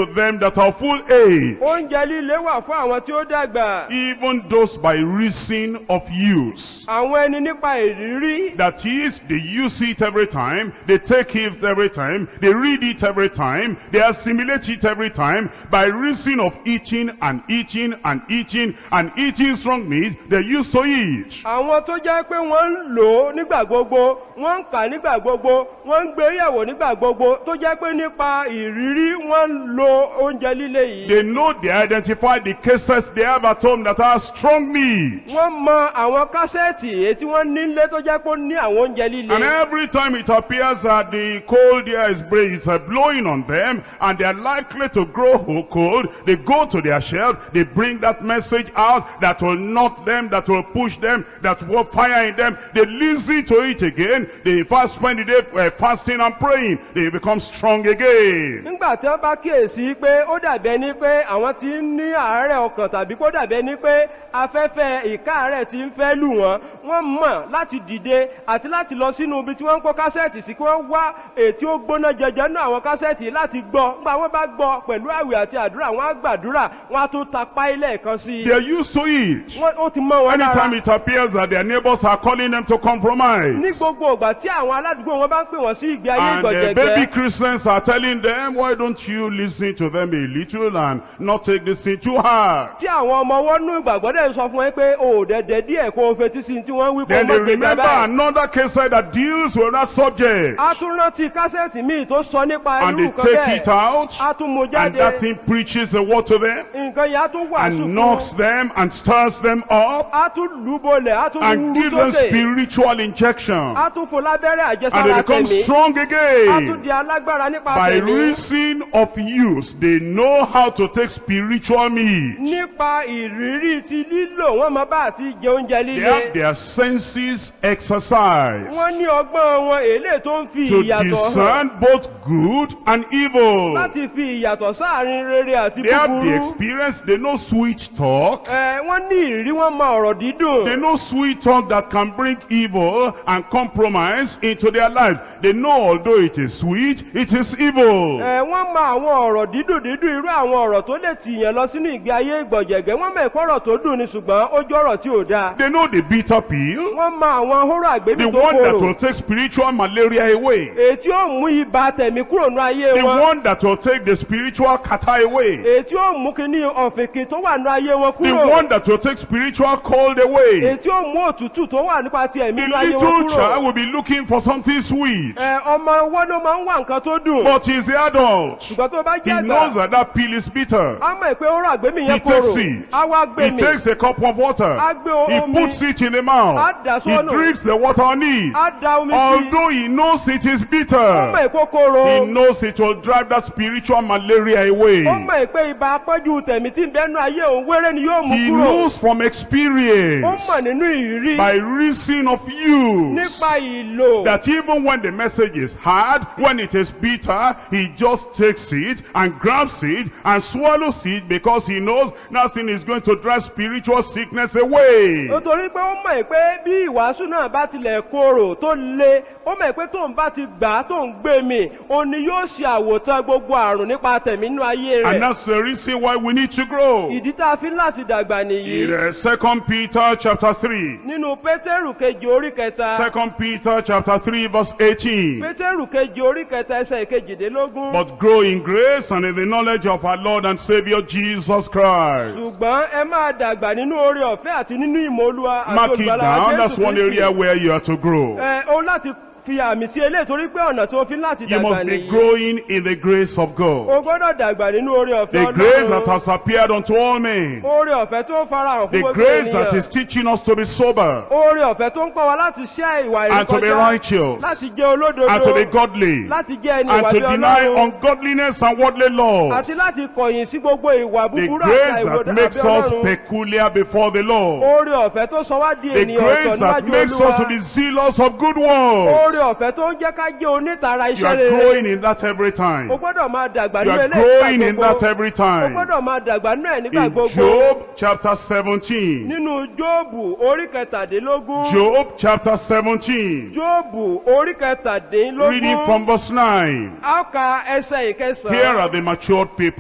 that are full age, oúnjẹ líle wà fún àwọn tí ó dàgbà even those by reason of use. àwọn ẹni nípa ìrírí That is, they use it every time, they take it every time, they read it every time, they assimilate it every time, by reason of eating and eating and eating and eating strong meat, they're used to it. àwọn tó jẹ́ pé wọ́n ń lò ó nígbà gbogbo wọ́n ń kà á nígbà gbogbo wọ́n ń gbé yẹ̀wò nígbà gbogbo tó jẹ́ pé nípa ìrírí wọ́n ń lo oúnjẹ líle yìí They know, they identify the cases they have at home that are strong meat. wọ́n mọ àwọn kásẹ̀tì èyí tí wọ́n nílé tó jẹ́ pé ó ní àwọn oúnjẹ líle And every time it appears that the cold air is, bra- is uh, blowing on them and they are likely to grow ho- cold, they go to their shelf, they bring that message out that will knock them, that will push them, that will fire in them. They listen to it again. They fast spend the day uh, fasting and praying. They become strong again. nígbà tí wọ́n bá kíyèsí pé ó dàbí ẹni pé àwọn ti ń ní àárẹ̀ ọkàn tàbí kó dàbí ẹni pé afẹ́fẹ́ ìkáàárẹ̀ ti ń fẹ́ lù wọ́n wọ́n mọ̀ láti dìde àti láti lọ sínú ibi tí wọ́n ń kó kásẹ̀tì sí kí wọ́n wá ètí ó gbóná jẹjẹ nínú àwọn kásẹ̀tì láti gbọ́ nígbà wọ́n bá gbọ́ pẹ̀lú àwẹ̀ àti àdúrà wọ́n á gbàdúrà wọ́n á tún tapá ilé kan sí i They are used to it. Wọ́n- ó ti mọ́ wọn lára Anytime it appears that their neighbors are calling them to ní compromise. gbogbo ìgbà tí àwọn aládùúgbò wọn bá ń pè wọ́n sí ìgbé ayé And the baby ìgbọ̀jẹ̀gẹ́ Christians are telling them, why don't you listen to them a little and not take this thing too hard? tí àwọn ọmọ wọn nú ìgbàgbọ́ dẹ̀ sọ fún ẹ pé o ò dẹ̀dẹ̀ díẹ̀ kó o fetí sí tí wọ́n wí kó o Then they mọ̀ gbèjà remember báyìí. another case that deals with that subject. a tún rántí kásẹ̀tì míì tó sọ nípa And irú they nǹkan take it bẹ́ẹ̀ out. a tún mú And jáde that thing preaches the word to them. nǹkan yẹn a tún wàásù And fún knocks them and stirs them up. a tún lù ú bolẹ̀ a tún And wúrú gives them sókè spiritual injection. a tún fún lábẹ́rẹ́ And they àjẹsára become tẹ̀mí strong a tún again. di alágbára nípa By tẹ̀mí reason of use, they know how to take spiritual meat. nípa ìrírí ti lílò wọn mọ bá àti jẹ oúnjẹ They líle have their senses exercised wọ́n ní ọgbọ́n wọn èlé tó ń fi to ìyàtọ̀ hàn discern both good and evil. láti fi ìyàtọ̀ sáàrin rere àti They have the búburú experience, they know sweet talk. Ẹ, wọ́n ní ìrírí wọn mọ ọ̀rọ̀ dídùn They know sweet talk that can bring evil and compromise into their lives. They know although it is sweet, it is evil. Ẹ, wọ́n mọ àwọn ọ̀rọ̀ dídùn dídùn irú àwọn ọ̀rọ̀ tó lè tìyàn lọ sínú ìgbé ayé ìgbọ̀jẹ̀gẹ́ wọ́n mọ ẹ̀kọ́ ọ̀rọ̀ tó dùn ni ṣùgbọ́n ó jẹ́ ọ̀rọ̀ tí ò dáa They know the bitter pill, wọ́n mọ àwọn hóró àgbébí the tó one that korò will take spiritual malaria away, èyí tí ó mú ibà tẹ̀mí kúrò ní ayé the wọn one that will take the spiritual kata away, èyí tí ó mú kíní ọ̀fìnkì tó wà ní ayé wọn the kúrò one that will take spiritual cold away. èyí tí ó mú òtútù tó wà nípa ti ẹ̀mí The ní ayé wọn little kúrò child will be looking for something sweet, Ẹ, ọmọ wọn ló máa ń wá nǹkan tó dùn but he's the adult. ṣùgbọ́n tó bá He jẹ́ knows àgbà that that pill is bitter. á mọ̀ pé hóró àgbébí He yẹn takes korò it. á wá gbé He mi takes a cup of water. á gbé He omi puts it in the mouth. á dà He sọ́nù drinks the water on it. á da omi sí Although he knows it is ó mọ̀ bitter, èkó korò he knows it will drive that spiritual malaria away. ó mọ̀ pé ibà apọ́jú tẹ̀mí tí ń bẹ́nu ayé òun wéré ni yóò mú He kúrò knows from ó experience, mọ̀ nínú ìrírí by reason of use, nípa ìlò that even when the message is hard, when it is bitter, he just takes it and grabs it and swallows it because he knows nothing is going to drive spiritual sickness away. nítorí pé ó mọ̀ pé bí ìwàásù náà bá tilẹ̀ korò tó le ó mọ̀ pé tóun bá ti gbà á tóun gbé mi òun ni yóò ṣe àwòtán gbogbo àrùn nípa tẹ̀mí nínú ayé And rẹ̀ that's the reason why we need to grow. ìdí tá a fi ń láti dàgbà nìyí In uh, Second Peter chapter 3. nínú pétérù kejì orí kẹta Second Peter chapter 3 verse 18. pétérù kejì orí kẹta ẹsẹ̀ kejìdínlógún But grow in grace and in the knowledge of our Lord and Savior Jesus Christ. ṣùgbọ́n ẹ máa dàgbà nínú oore ọ̀fẹ́ àti nínú ìmọ̀ olúwa àti Mark it olùgbàlà down. That's jésù one area kristi where you are to grow. ẹ o láti fi àmì sí eléyìí torí pé ọ̀nà tó fi ń láti You dàgbà must be nìyí growing in the grace of God. o gbọ́dọ̀ dàgbà nínú oore ọ̀fẹ́ The grace that ọlọ́run has appeared unto all men. oore ọ̀fẹ́ tó farahàn fún The gbogbo grace that ènìyàn is teaching us to be sober oore ọ̀fẹ́ tó ń kọ́ wa láti ṣẹ́ ìwà and to be ìrékọjá righteous láti jẹ́ olódodo and to be godly láti jẹ́ ẹni and ìwà to bí deny ọlọ́run ungodliness and worldly laws. àti láti kọ̀yìn sí gbogbo ìwà The búburú àti grace àìwòdà that makes àbí us ọlọ́run peculiar before the Lord. oore ọ̀fẹ́ tó sọ wá di The ènìyàn ọ̀tọ̀ grace that níwájú makes us to olúwa be zealous of good works. oore ọ̀fẹ́ tó ń jẹ́ ká jẹ́ onítara You iṣẹ́ are rere growing in that every time. o gbọ́dọ̀ máa dàgbà You nínú are eléyìí growing in nígbà that gbogbo every o time. gbọ́dọ̀ máa dàgbà nínú ẹ̀ nígbà In gbogbo Job chapter 17. nínú jóòbù orí kẹtàdínlógún Job chapter 17. jóòbù orí Reading from kẹtàdínlógún verse 9. a ó ka ẹsẹ̀ Here ìkẹsàn-án are the matured people.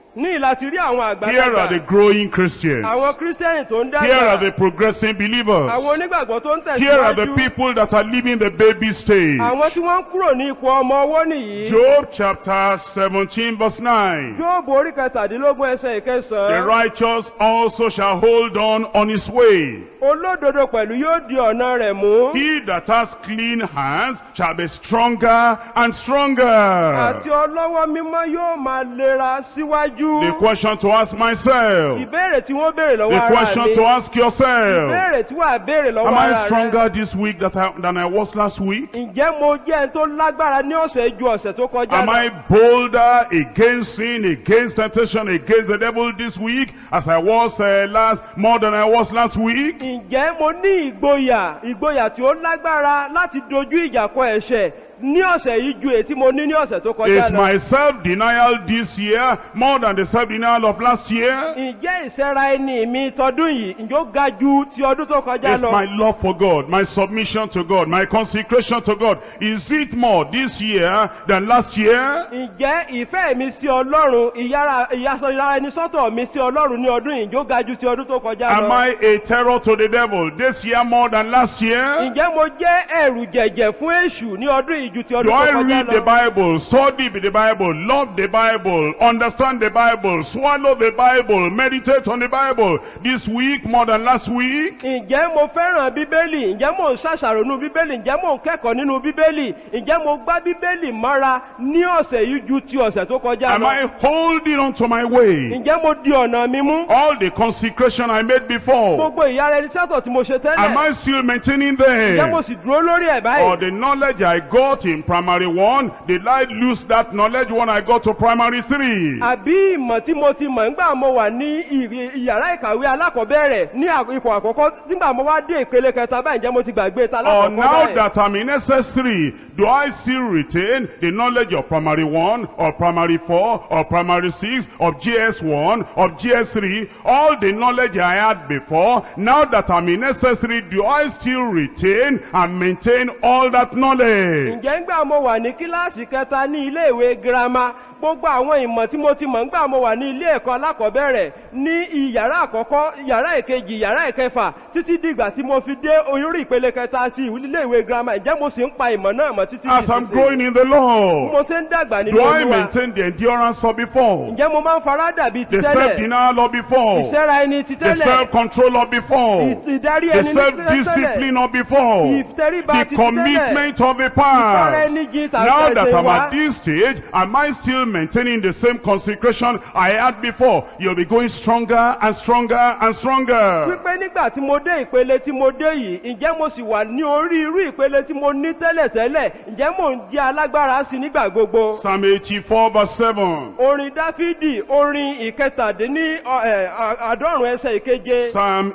ní ìlàtí rí àwọn Here are the àgbàlagbà growing Christians. àwọn kírísítẹ́nì tó ń Here are the dàgbà progressing believers. àwọn onígbàgbọ́ tó ń Here are the tẹ̀síwájú people that are leaving the baby stage. àwọn tí wọ́n ń kúrò ní ipò ọmọ ọwọ́ nìyí Job chapter 17 verse 9. Jóòbù orí kẹtàdínlógún ẹsẹ̀ The ìkẹsàn-án righteous also shall hold on on his way. olódodo pẹ̀lú yóò di ọ̀nà rẹ̀ mú He that has clean hands shall be stronger and stronger. àti ọlọ́wọ́ mímọ́ yóò máa lera síwájú The question to ask myself. ìbéèrè tí wọ́n béèrè lọ́wọ́ The ara question mi to ask yourself. ìbéèrè tí wàá béèrè lọ́wọ́ Am I ara rẹ stronger this week that I, than I was last week? ǹjẹ́ mo jẹ́ ẹni tó lágbára ní ọ̀sẹ̀ ju ọ̀sẹ̀ tó kọjá Am I bolder against sin, against temptation, against the devil this week as I was uh, last, more than I was last week? ǹjẹ́ mo ní ìgboyà ìgboyà tí ó lágbára láti dojú ìjà kọ ẹ̀ṣẹ̀ ní ọ̀sẹ̀ yìí ju èyí tí mo ní ní ọ̀sẹ̀ tó kọjá Is lọ. my self-denial this year more than the self-denial of last year? ǹjẹ́ ìsẹ́ra ẹni mi tọdún yìí ǹjẹ́ ó ga ju ti ọdún tó kọjá Is lọ. my love for God, my submission to God, my consecration to God, is it more this year than last year? ǹjẹ́ ìfẹ́ mi sí ọlọ́run ìyára ìyàsọ̀ra ẹni sọ́tọ̀ mi sí ọlọ́run ní ọdún yìí ǹjẹ́ ó ga ju ti ọdún tó kọjá Am lọ. I a terror to the devil this year more than last year? ǹjẹ́ mo jẹ́ ẹ̀rù jẹ̀jẹ̀ fún èṣù ní ọdún yìí ju ti Do ọdún I tó kọjá read the lọ. Bible, study the Bible, love the Bible, understand the Bible, swallow the Bible, meditate on the Bible this week more than last week? ǹjẹ́ mo fẹ́ràn bíbélì ǹjẹ́ mo ń ṣàṣàrò nínú bíbélì ǹjẹ́ mo ń kẹ́kọ̀ọ́ nínú bíbélì ǹjẹ́ mo gbá bíbélì mọ́ra ní ọ̀sẹ̀ yìí ju ti ọ̀sẹ̀ tó kọjá Am lọ. I holding on to my way? ǹjẹ́ mo di ọ̀nà mi mú. All the consecration I made before, gbogbo ìyára ẹni sẹ́tọ̀ tí mo ṣe am tẹ́lẹ̀. I still maintaining ǹjẹ́ mo them? sì dúró lórí ẹ̀ Or báyìí. the knowledge I got in primary one, did I lose that knowledge when I got to primary three? àbí ìmọ̀ tí mo ti mọ̀ nígbà mo wà ní ìrì- ìyàrá ìkàwé alákọ̀ọ́bẹ̀rẹ̀ ní à- ipò àkọ́kọ́ nígbà mo wá dé ìpele kẹta báyìí ǹjẹ́ mo ti gbàgbé ta Or alákọ̀ọ́kọ́ now báyìí. that I'm in SS3, do I still retain the knowledge of primary 1, or primary 4, or primary 6, of GS1, of GS3, all the knowledge I had before, now that I'm in SS3, do I still retain and maintain all that knowledge? ǹjẹ́ ńgbà mo wà ní kíláàsì kẹta ní ilé ìwé girama gbogbo àwọn ìmọ̀ tí mo ti mọ̀ ńgbà mo wà ní ilé ẹ̀kọ́ alákọ̀ọ́bẹ̀rẹ̀ ní ìyàrá àkọ́kọ́ ìyàrá ìkejì ìyàrá ìkẹfà títí dìgbà tí mo fi dé orí ìpele kẹta ti ilé ìwé girama ǹjẹ́ mo sì ń pa ìmọ̀ náà mọ̀ títí As I'm ìsinsìnyí? growing in the mo Lord, ṣe ń dàgbà nínú do I olúwa maintain the endurance of before? ǹjẹ́ mo máa ń fara dàbí ti The tẹ́lẹ̀ self-denial of before? ìṣẹ́ra ẹni ti The tẹ́lẹ̀ self-control of before? ìdarí The ẹni ní tẹ́lẹ̀ self-discipline of before? ìtẹríba the ti tẹ́lẹ̀ commitment of the ìfara past. ẹni jin Now tàbí that ẹsẹ̀ I'm wá at this stage, am I still maintaining the same consecration I had before? You'll be going stronger and stronger and stronger. wípé nígbà tí mo dé ìpele tí mo dé yìí ǹjẹ́ mo sì wà ní orí irú ìpele tí mo ní tẹ́lẹ̀tẹ́lẹ̀ ǹjẹ́ mò ń jẹ́ alágbára sí nígbà gbogbo. Psalm 84 verse 7. orin dáfídì orin ìkẹtàdínní ọ, ẹ, à- àádọ́rùn ẹsẹ̀ ìkeje Psalm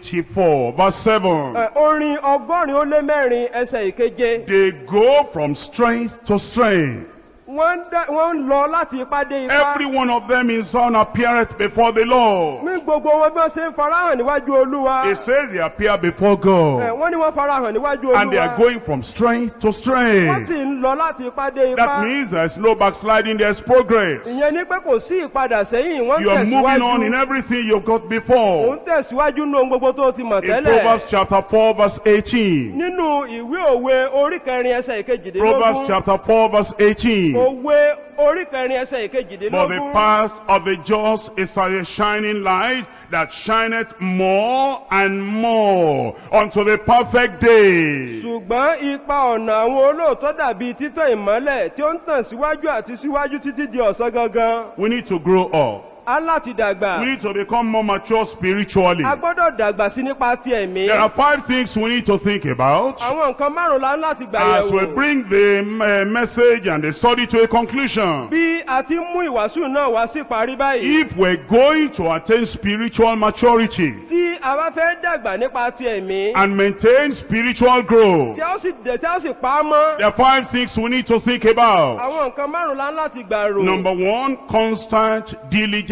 84 verse 7. ẹ, orin ọgọ́rin ó lé mẹ́rin ẹsẹ̀ ìkeje They go from strength to strength. wọ́n ń dá- wọ́n ń lọ láti ipá dé ipá. Every one of them in Zion appeareth before the Lord. ní gbogbo wọn bí wọ́n ṣe ń farahàn níwájú olúwa. It says they appear before ẹ, God. wọ́n ní wọ́n farahàn níwájú And they are olúwa. going from strength to wọ́n strength. sì ń lọ láti ipá dé ipá. That means there's no backsliding, there's progress. ìyẹn ní pé kò sí ìpadà sẹ́yìn wọ́n ń You are moving on in tẹ̀síwájú. everything you've got òun before. tẹ̀síwájú nínú ohun gbogbo tó ti mọ̀ In tẹ́lẹ̀. Proverbs chapter 4 verse 18. nínú ìwé òwe orí kẹrin ẹsẹ̀ Proverbs ìkejìdínlógún. chapter 4 verse 18. òwe orí kẹrin ẹsẹ̀ For the ìkejìdínlógún. path of the just is as a shining light that shineth more and more unto the perfect day. ṣùgbọ́n ipa ọ̀nà àwọn olóòótọ́ dàbí títọ́ ìmọ́lẹ̀ tí ó ń tàn síwájú àti síwájú títí di ọ̀sán gangan. We need to grow up. á láti dàgbà. We need to become more mature spiritually. a gbọ́dọ̀ dàgbà sí nípa ti ẹ̀mí. There are five things we need to think about àwọn nǹkan márùn-ún la ń láti gbà as we yẹ̀wò. bring the uh, message and the study to a conclusion. bí a ti ń mú ìwàásù náà wá sí parí báyìí. If we're going to attain spiritual maturity tí a bá fẹ́ dàgbà nípa ti ẹ̀mí. and maintain spiritual growth, tí a ó sì dẹ̀ tí a ó sì pa á mọ́. there are five things we need to think about. àwọn nǹkan márùn-ún la ń láti gbà rò. Number one, constant, diligent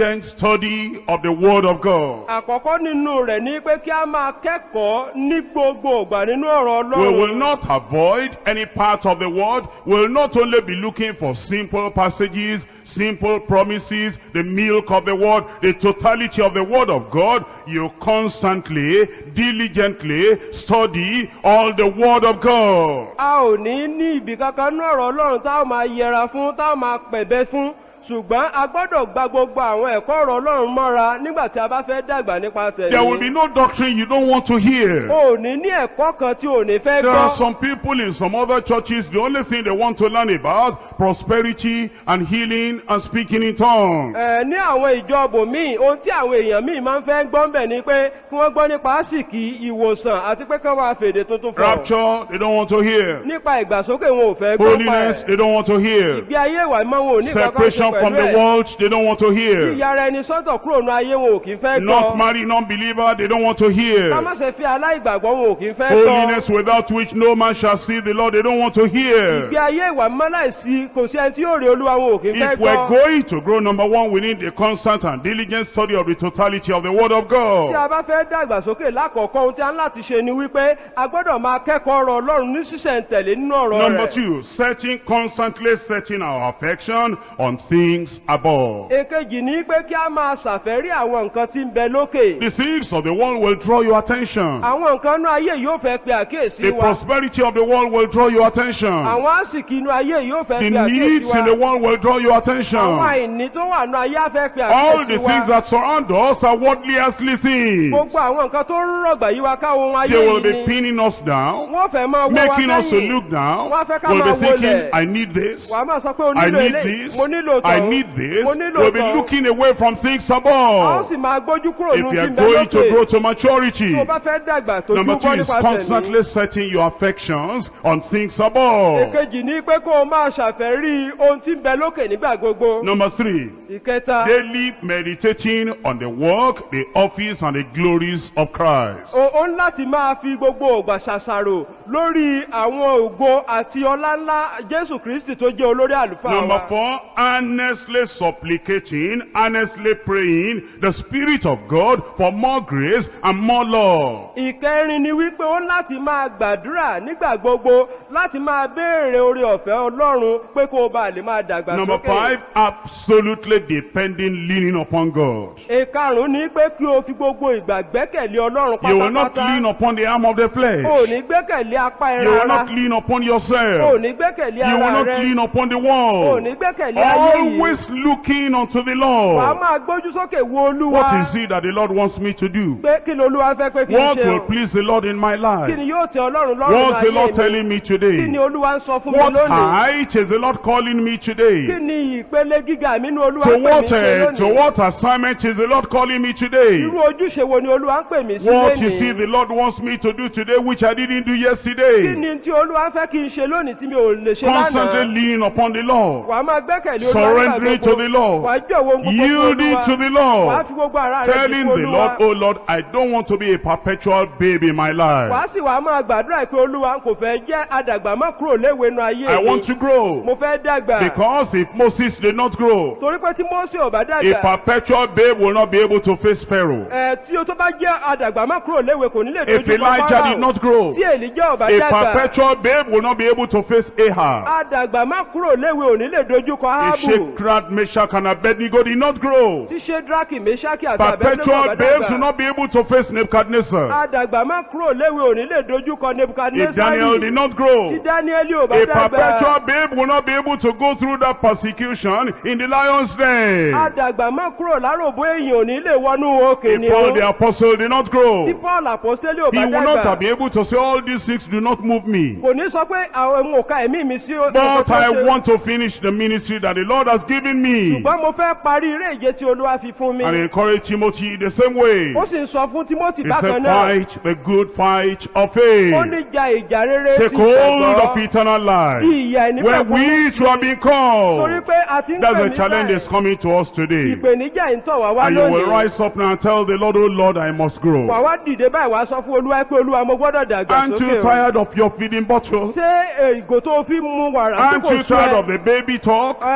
diligent study of the Word of God. àkọ́kọ́ nínú rẹ̀ ní pé kí a máa kẹ́kọ̀ọ́ ní gbogbo ìgbà nínú ọ̀rọ̀ We will ọlọ́run not avoid any part of the Word. We will not only be looking for simple passages, simple promises, the milk of the Word, the totality of the Word of God. You constantly, diligently study all the Word of God. a ò ní ní ibì kankan ní ọ̀rọ̀ ọlọ́run tá a máa yẹra fún tá a máa pẹ̀bẹ́ fún ṣùgbọ́n a gbọ́dọ̀ gba gbogbo àwọn ẹ̀kọ́ ọ̀rọ̀ ọlọ́run mọ́ra nígbà tí a bá fẹ́ dàgbà nípa There will be tẹ̀lé no doctrine you don't want to hear. o ò ní ní ẹ̀kọ́ kan tí ò ní fẹ́ There are gbọ́ some people in some other churches, the only thing they want to learn about, prosperity and healing and speaking in tongues. Ẹ, ní àwọn ìjọbò míì ohun tí àwọn èèyàn míì máa ń fẹ́ gbọ́ ń bẹ̀ ni pé kí wọ́n gbọ́ nípa àsìkí ìwòsàn àti pé kí wọ́n máa fèdè tuntun fọ̀ Rapture, they don't want to hear. nípa ìgbàsókè wọn ò fẹ́ gbọ́ pa Holiness, ẹ̀ they don't want to hear. ìgbé ayé ìwà ìmọ̀ wọn ò ní kankan ṣe Separation from pẹ̀lú the ẹ̀ world, they don't want to hear. yíyára ẹni sọ́tọ̀ kúrò ní ayé wọn ò kì í fẹ́ Not gbọ́ married, non-believer, they don't want to ká má hear. ṣe fi aláìgbàgbọ́ wọn ò kì í fẹ́ gbọ́ Holiness without which no man shall see the Lord, they don't want to ìgbé hear. ayé ìwà mímọ́ láìsí kò sí ẹni tí yóò rí olúwa wọn ò kì í fẹ́ If we're gbọ́ going to grow, number one, we need a constant and diligent study of the totality of the Word of tí a God. bá fẹ́ dàgbàsókè lákọ̀ọ́kọ́ ohun tí a ń láti ṣe ni wípé a gbọ́dọ̀ máa kẹ́kọ̀ọ́ ọ̀rọ̀ ọlọ́run ní sísẹ̀ntẹ̀lé nínú ọ̀rọ̀ Number rẹ̀ two, setting, constantly setting our affection on things above. èkejì ní pé kí a máa ṣàfẹ́rí àwọn nǹkan tí ń bẹ lókè The things of the world will draw your attention. àwọn nǹkan inú ayé yóò fẹ́ pe àkíyèsí The wa prosperity of the world will draw your attention. àwọn àsìkí inú ayé yóò fẹ́ The pe àkíyèsí needs in the wa world will draw your àwọn attention. àìní tó wà nínú ayé á fẹ́ pe All the àkíyèsí things wa that surround us are worldly earthly things. gbogbo àwọn nǹkan tó ń rọ̀gbà yí wa káwọn ohun ayé They will yìí be ni pinning us down, wọ́n fẹ́ máa wọ́ wa making us to lẹ́yìn look down. Wọ́n fẹ́ ká We'll be máa thinking, wọlẹ̀. I need this. wàá máa sọ pé o I nílò need eléyìí this. mo nílò I tọ̀hún need this. mo nílò We'll be tọ̀hún looking away from things a ó above. sì máa gbójú kúrò If nínú you tí are ń bẹ going to lókè grow to maturity, tó o bá fẹ́ dàgbà tó number dúró two is nípa tẹ̀mí constantly setting your affections on things above. èkejì ní pé kó o máa ṣàfẹ́rí ohun tí ń bẹ lókè nígbà gbogbo Number three, ìkẹta daily meditating on the work, the office, and the glories of Christ. o ó ń láti máa fi gbogbo ògbà ṣàṣàrò lórí àwọn ògo àti ọlá ńlá jésù kristi tó jẹ́ olórí àlùfáà Number wa four, earnestly supplicating, earnestly praying the Spirit of God for more grace and more love. ìkẹrin ni wípé ó ń láti máa gbàdúrà nígbà gbogbo láti máa béèrè oore ọ̀fẹ́ ọlọ́run pé kó o bá lè máa dàgbà Number sókè five, absolutely depending, leaning upon God. ìkarùn ní pé kí o fi gbogbo ìgbà gbẹ́kẹ̀lé ọlọ́run You will not pátápátá lean upon the arm of the flesh. o ò ní gbẹ́kẹ̀lé apá You will ẹran not ara lean upon o ò yourself. ní gbẹ́kẹ̀lé You will ara not rẹ lean upon the o ò wall. ní gbẹ́kẹ̀lé ayé yìí Always looking unto the wàá Lord. máa gbójú sókè wo olúwa What is it that the Lord wants me to do? pé kí ni olúwa fẹ́ pé kí n What ṣe will o please the Lord in my kí life? ni yóò tẹ ọlọ́run lọ́rùn What's the Lord láyé mi telling me kí today? ni olúwa ń sọ fún mi What lónìí height is the Lord calling me kí today? ni ìpele gíga mi ní olúwa To ń pè mí what, sí uh, to lónìí what assignment is the Lord calling me today? irú ojúṣe wo ni olúwa ń pè mí sí What you see lónìí the Lord wants me to do today which I didn't do kí yesterday? ni tí olúwa fẹ́ kí n ṣe lónìí tí mi ò lè ṣe Constantly lánàá leaning upon the Lord. wàá máa gbẹ́kẹ̀lé olúwa Surrendering nígbà to the gbogbo Lord. wàá jọ̀wọ́ ohun gbogbo fún Yielding olúwa to the wàá Lord. fi gbogbo ara rẹ̀ Telling fún the olúwa Lord, oh Lord, I don't want to be a perpetual baby in my wàá life. sì wàá máa gbàdúrà pé olúwa kò fẹ́ jẹ́ àdàgbà má kúrò léwe nu ayé I mi want to grow. mo fẹ́ dàgbà Because if Moses did not grow, torí pé tí mọ́sí ò bá a dàgbà perpetual babe will not be able to face Pharaoh. ẹ̀ tí o tó bá jẹ́ àdàgbà má kúrò léwe kò ní lè If dojú kọ Elijah did Fáráò. not grow, tí èlíjà ò bá a dàgbà perpetual babe will not be able to face Ahab. àdàgbà má kúrò léwe ò ní lè dojú kọ If áhábù Shadrach, Meshach, and Abednego did not grow, tí ṣédraki meshaki àti abednego perpetual bá babes will dàgbà not be able to face Nebuchadnezzar. àdàgbà má kúrò léwe ò ní lè dojú kọ If Daniel did nebukadnesari not grow, tí dáníẹ́lì ò bá a dàgbà perpetual babe will not be able to go through that persecution in the lion's den. àdàgbà má kúrò láròbó èèyàn ò ní lè wọnú òkè ni If Paul the ó apostle did not grow, tí paul àpọ́sítélì ò he bá will not have dàgbà been able to say all these things do not move me. kò ní sọ pé àwọn ohun òka ẹ̀mí mi sí But nǹkan tó I ṣe. want to finish the ministry that the Lord has given me. ṣùgbọ́n mo fẹ́ parí eré ìje tí olúwa fi fún mi And encourage Timothy the same way. ó sì ń sọ fún timothy He bákan said, náà fight the good fight of ó faith. ní ja ìjà rere Take ti hold of ìgbàgbọ́ eternal life. bí ìyà ẹni Where we shall have been torí called. pé a ti ń That's pè the challenge nígbà that's coming to us today. ìpèníjà ń tọ̀ wá wá And you will lónìí rise up now and tell the Lord, oh Lord, I must grow. wà wá dìde báyìí wá sọ fún olúwa pé olúwa mo gbọ́dọ̀ dàgbà Aren't you sókè o tired of your feeding bottle? ṣé eh, ìgò tó fi mu wàrà tí Aren't kò you tó tired ẹ of the baby talk? ẹ, o- o-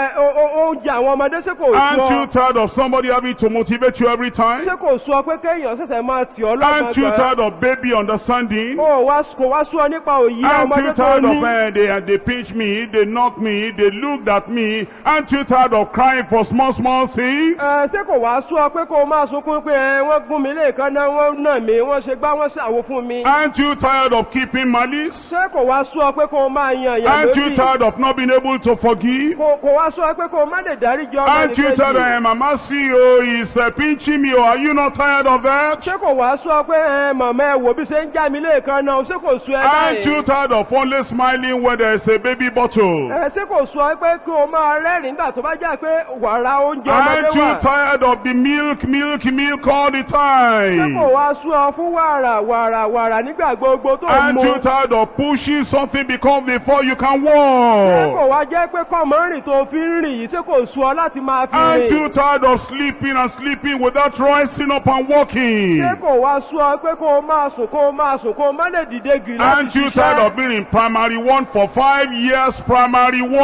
ó- oúnjẹ àwọn ọmọdé ṣé kò Aren't sú you ọ tired of somebody having to motivate you every time? ṣé kò sú ọ pé kéèyàn ṣẹ̀ṣẹ̀ máa tì ọ́ Aren't you lọ́gbọ̀n tired of baby understanding? ó wá kò wá sú ọ nípa òyì Aren't ọmọdé you tó tired ní of uh, they, uh, they pinch me, they knock me, they looked at me? Aren't you tired of crying for small, small things? Ẹ, ṣé kò wá sú ọ pé kó o máa sunkún pé ẹ, wọ́n gún mi léèkan náà wọ́n nà mí wọ́n ṣe gbá wọ́n ṣàwo fún mi Aren't you tired of keeping malice? ṣé kò wá sú ọ pé kó o máa yan ìyàn Aren't you lódì tired of not being able to forgive? kò kò wá sú ọ pé kó o má lè dáríjì ọmọ Aren't you tired of nìkejì uh, Mama CEO is uh, pinching me? Or are you not tired of that? ṣé kò wá sú ọ pé ẹ, màmá ẹ wò bí ṣe ń já mi léèkan náà ṣé kò sú ẹ Aren't you báyìí tired of only smiling when there is a baby bottle? Ẹ, ṣé kò sú ọ pé kí o máa rẹ́rìn-ín nígbà tó bá jẹ́ pé wàrà oúnjẹ ọmọdé Aren't you wà tired of the milk, milk, milk all the ṣé kò time? wá sú ọ fún wàrà wàrà wàrà nígbà gbogbo tó ń Aren't mu you tired of pushing something because before you can ṣé kò walk? wá jẹ́ pé kọ́mọ rìn tó fi ń rìn yìí ṣé kò sú ọ láti máa fi Aren't rìn you tired of sleeping and sleeping without rising up and walking? ṣé kò wá sú ọ pé kó o máa sùn kó o máa sùn kó o má lè dìde gìrì Aren't láti you tired ṣiṣẹ́ of being in primary one for five years, primary kò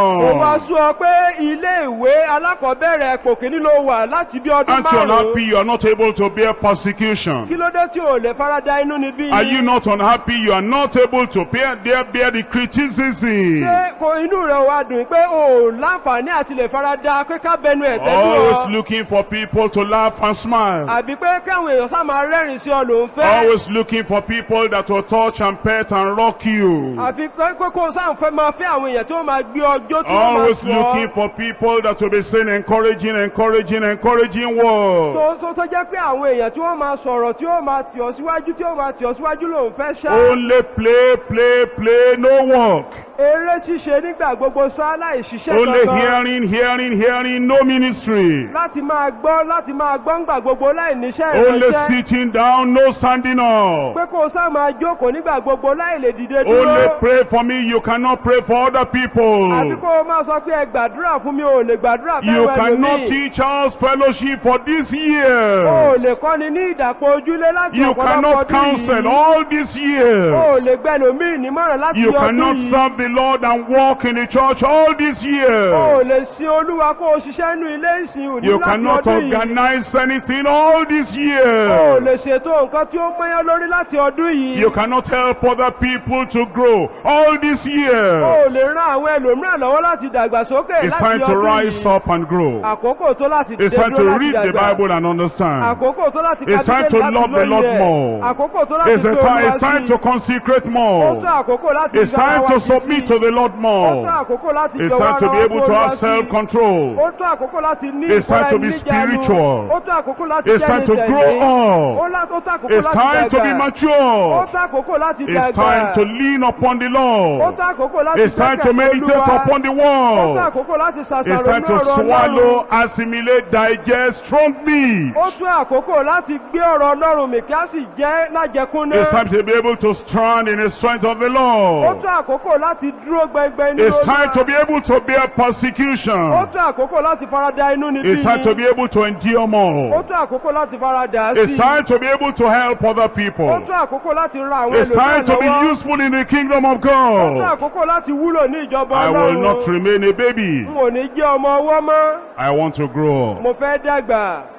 wá one? sú ọ pé ilé ìwé alákọ̀ọ́bẹ̀rẹ̀ kò kíní ló wà láti bí ọdún Aren't you márùn-ún unhappy you are not able to bear persecution? kí ló dé tí ò lè farada inú níbí Are you not unhappy you are not able to bear, bear, bear the criticism? ṣé kò inú rẹ̀ wá dùn pé o ò láǹfààní àti lè farada pé ká bẹnu ẹ̀ tẹ́lú Always ọ looking for people to laugh and smile. àbí pé káwọn èèyàn sá máa rẹ́rìn sí ọ ló ń fẹ́ Always looking for people that will touch and pet and rock you. àfi pé pé kó o sáà ń fẹ́ máa fẹ́ àwọn èèyàn tí wọ́n máa gbé ọjọ́ tí wọ́n máa Always sọ looking for people that will be saying encouraging, encouraging, encouraging words. tó tó tó jẹ́ pé àwọn èèyàn tí wọ́n máa sọ̀rọ̀ tí wọ́n máa tì ọ́ síwájú tí wọ́n máa tì ọ́ síwájú ló ń fẹ́ ṣá Only play, play, play, no work. eré ṣíṣe nígbà gbogbo sá láì ṣiṣẹ́ Only kankan hearing, hearing, hearing, no ministry. láti máa gbọ́ láti máa gbọ́ ńgbà gbogbo láì níṣẹ́ Only ìránṣẹ́ sitting down, no standing up. pé kó o sá máa jókòó nígbà gbogbo láì lè dìde Only dúró pray for me, you cannot pray for other àbí people. kó o máa sọ pé ẹ gbàdúrà fún mi ò lè gbàdúrà You fẹ́ràn cannot ẹlòmíì teach us fellowship for this o ò year. lè kọ́ni ní ìdàpọ̀ ojúlé láti You ọ̀pọ̀lọpọ̀ cannot ọdún counsel yìí all these o ò years. lè gbẹlòmíì nímọ̀ràn láti You ọdún cannot yìí serve the Lord and walk in the church all these o ò years. lè sin olúwa kó o ṣiṣẹ́ nínú ilé ìsìn òní You láti cannot ọdún yìí organize anything all these o ò lè years. ṣètò nǹkan tí ó mọ́yán lórí láti ọdún yìí You cannot help other people to grow all these o ò years. lè ran àwọn ẹlòmíràn lọ́wọ́ láti dàgbàsókè It's láti time to ọdún rise yìí up and grow. àkókò tó láti It's dìde time to dúró láti read the dàgbà Bible and understand. àkókò tó láti It's time to láti love the Lord lóye more. àkókò tó láti It's, a fi time, olúwa it's time sí to consecrate ó more. tó àkókò láti It's fi ara time wa to sí submit sí. to the Lord ó tó more. àkókò láti It's jọ̀wọ́ time to ara be wa able fún to olúwa have sí self-control. ó tó àkókò láti ní It's time to be ìkóra-ẹni-níjàánu. spiritual. ó tó àkókò láti It's time to jẹ́ni grow tẹ̀lé ó up. lá- ó tó àkókò It's láti time to be dàgbà ó mature. tó àkókò láti It's dàgbà time to lean upon the ó Lord. tó àkókò láti It's time to gbẹ́kẹ̀lé meditate Olúwa. upon the ó tó word. àkókò láti It's ṣàṣàrò time ní to ọ̀rọ̀ swallow, Ọlọ́run assimilate, digest strong meat. ó tó àkókò láti gbé ọ̀rọ̀ Ọlọ́run mì kí á sì jẹ́ lájẹkúnná It's time to be able to stand in the strength of the ó Lord. tó àkókò láti dúró gbẹngbẹ nínú It's time to Olúwa. be able to bear ó persecution. tó àkókò láti farada inú níbí It's time to be able to endure ó more. tó àkókò láti farada It's sí time to be able to help other ó people. tó àkókò láti ran àwọn It's time ẹlòmíràn to be lọ́wọ́ useful in the kingdom of ó tó God. àkókò láti wúlò ní ìjọba I will not Ọlọ́run remain a baby. n ò ní jẹ́ ọmọ ọwọ́ mọ́ I want to grow up. mo fẹ́ dàgbà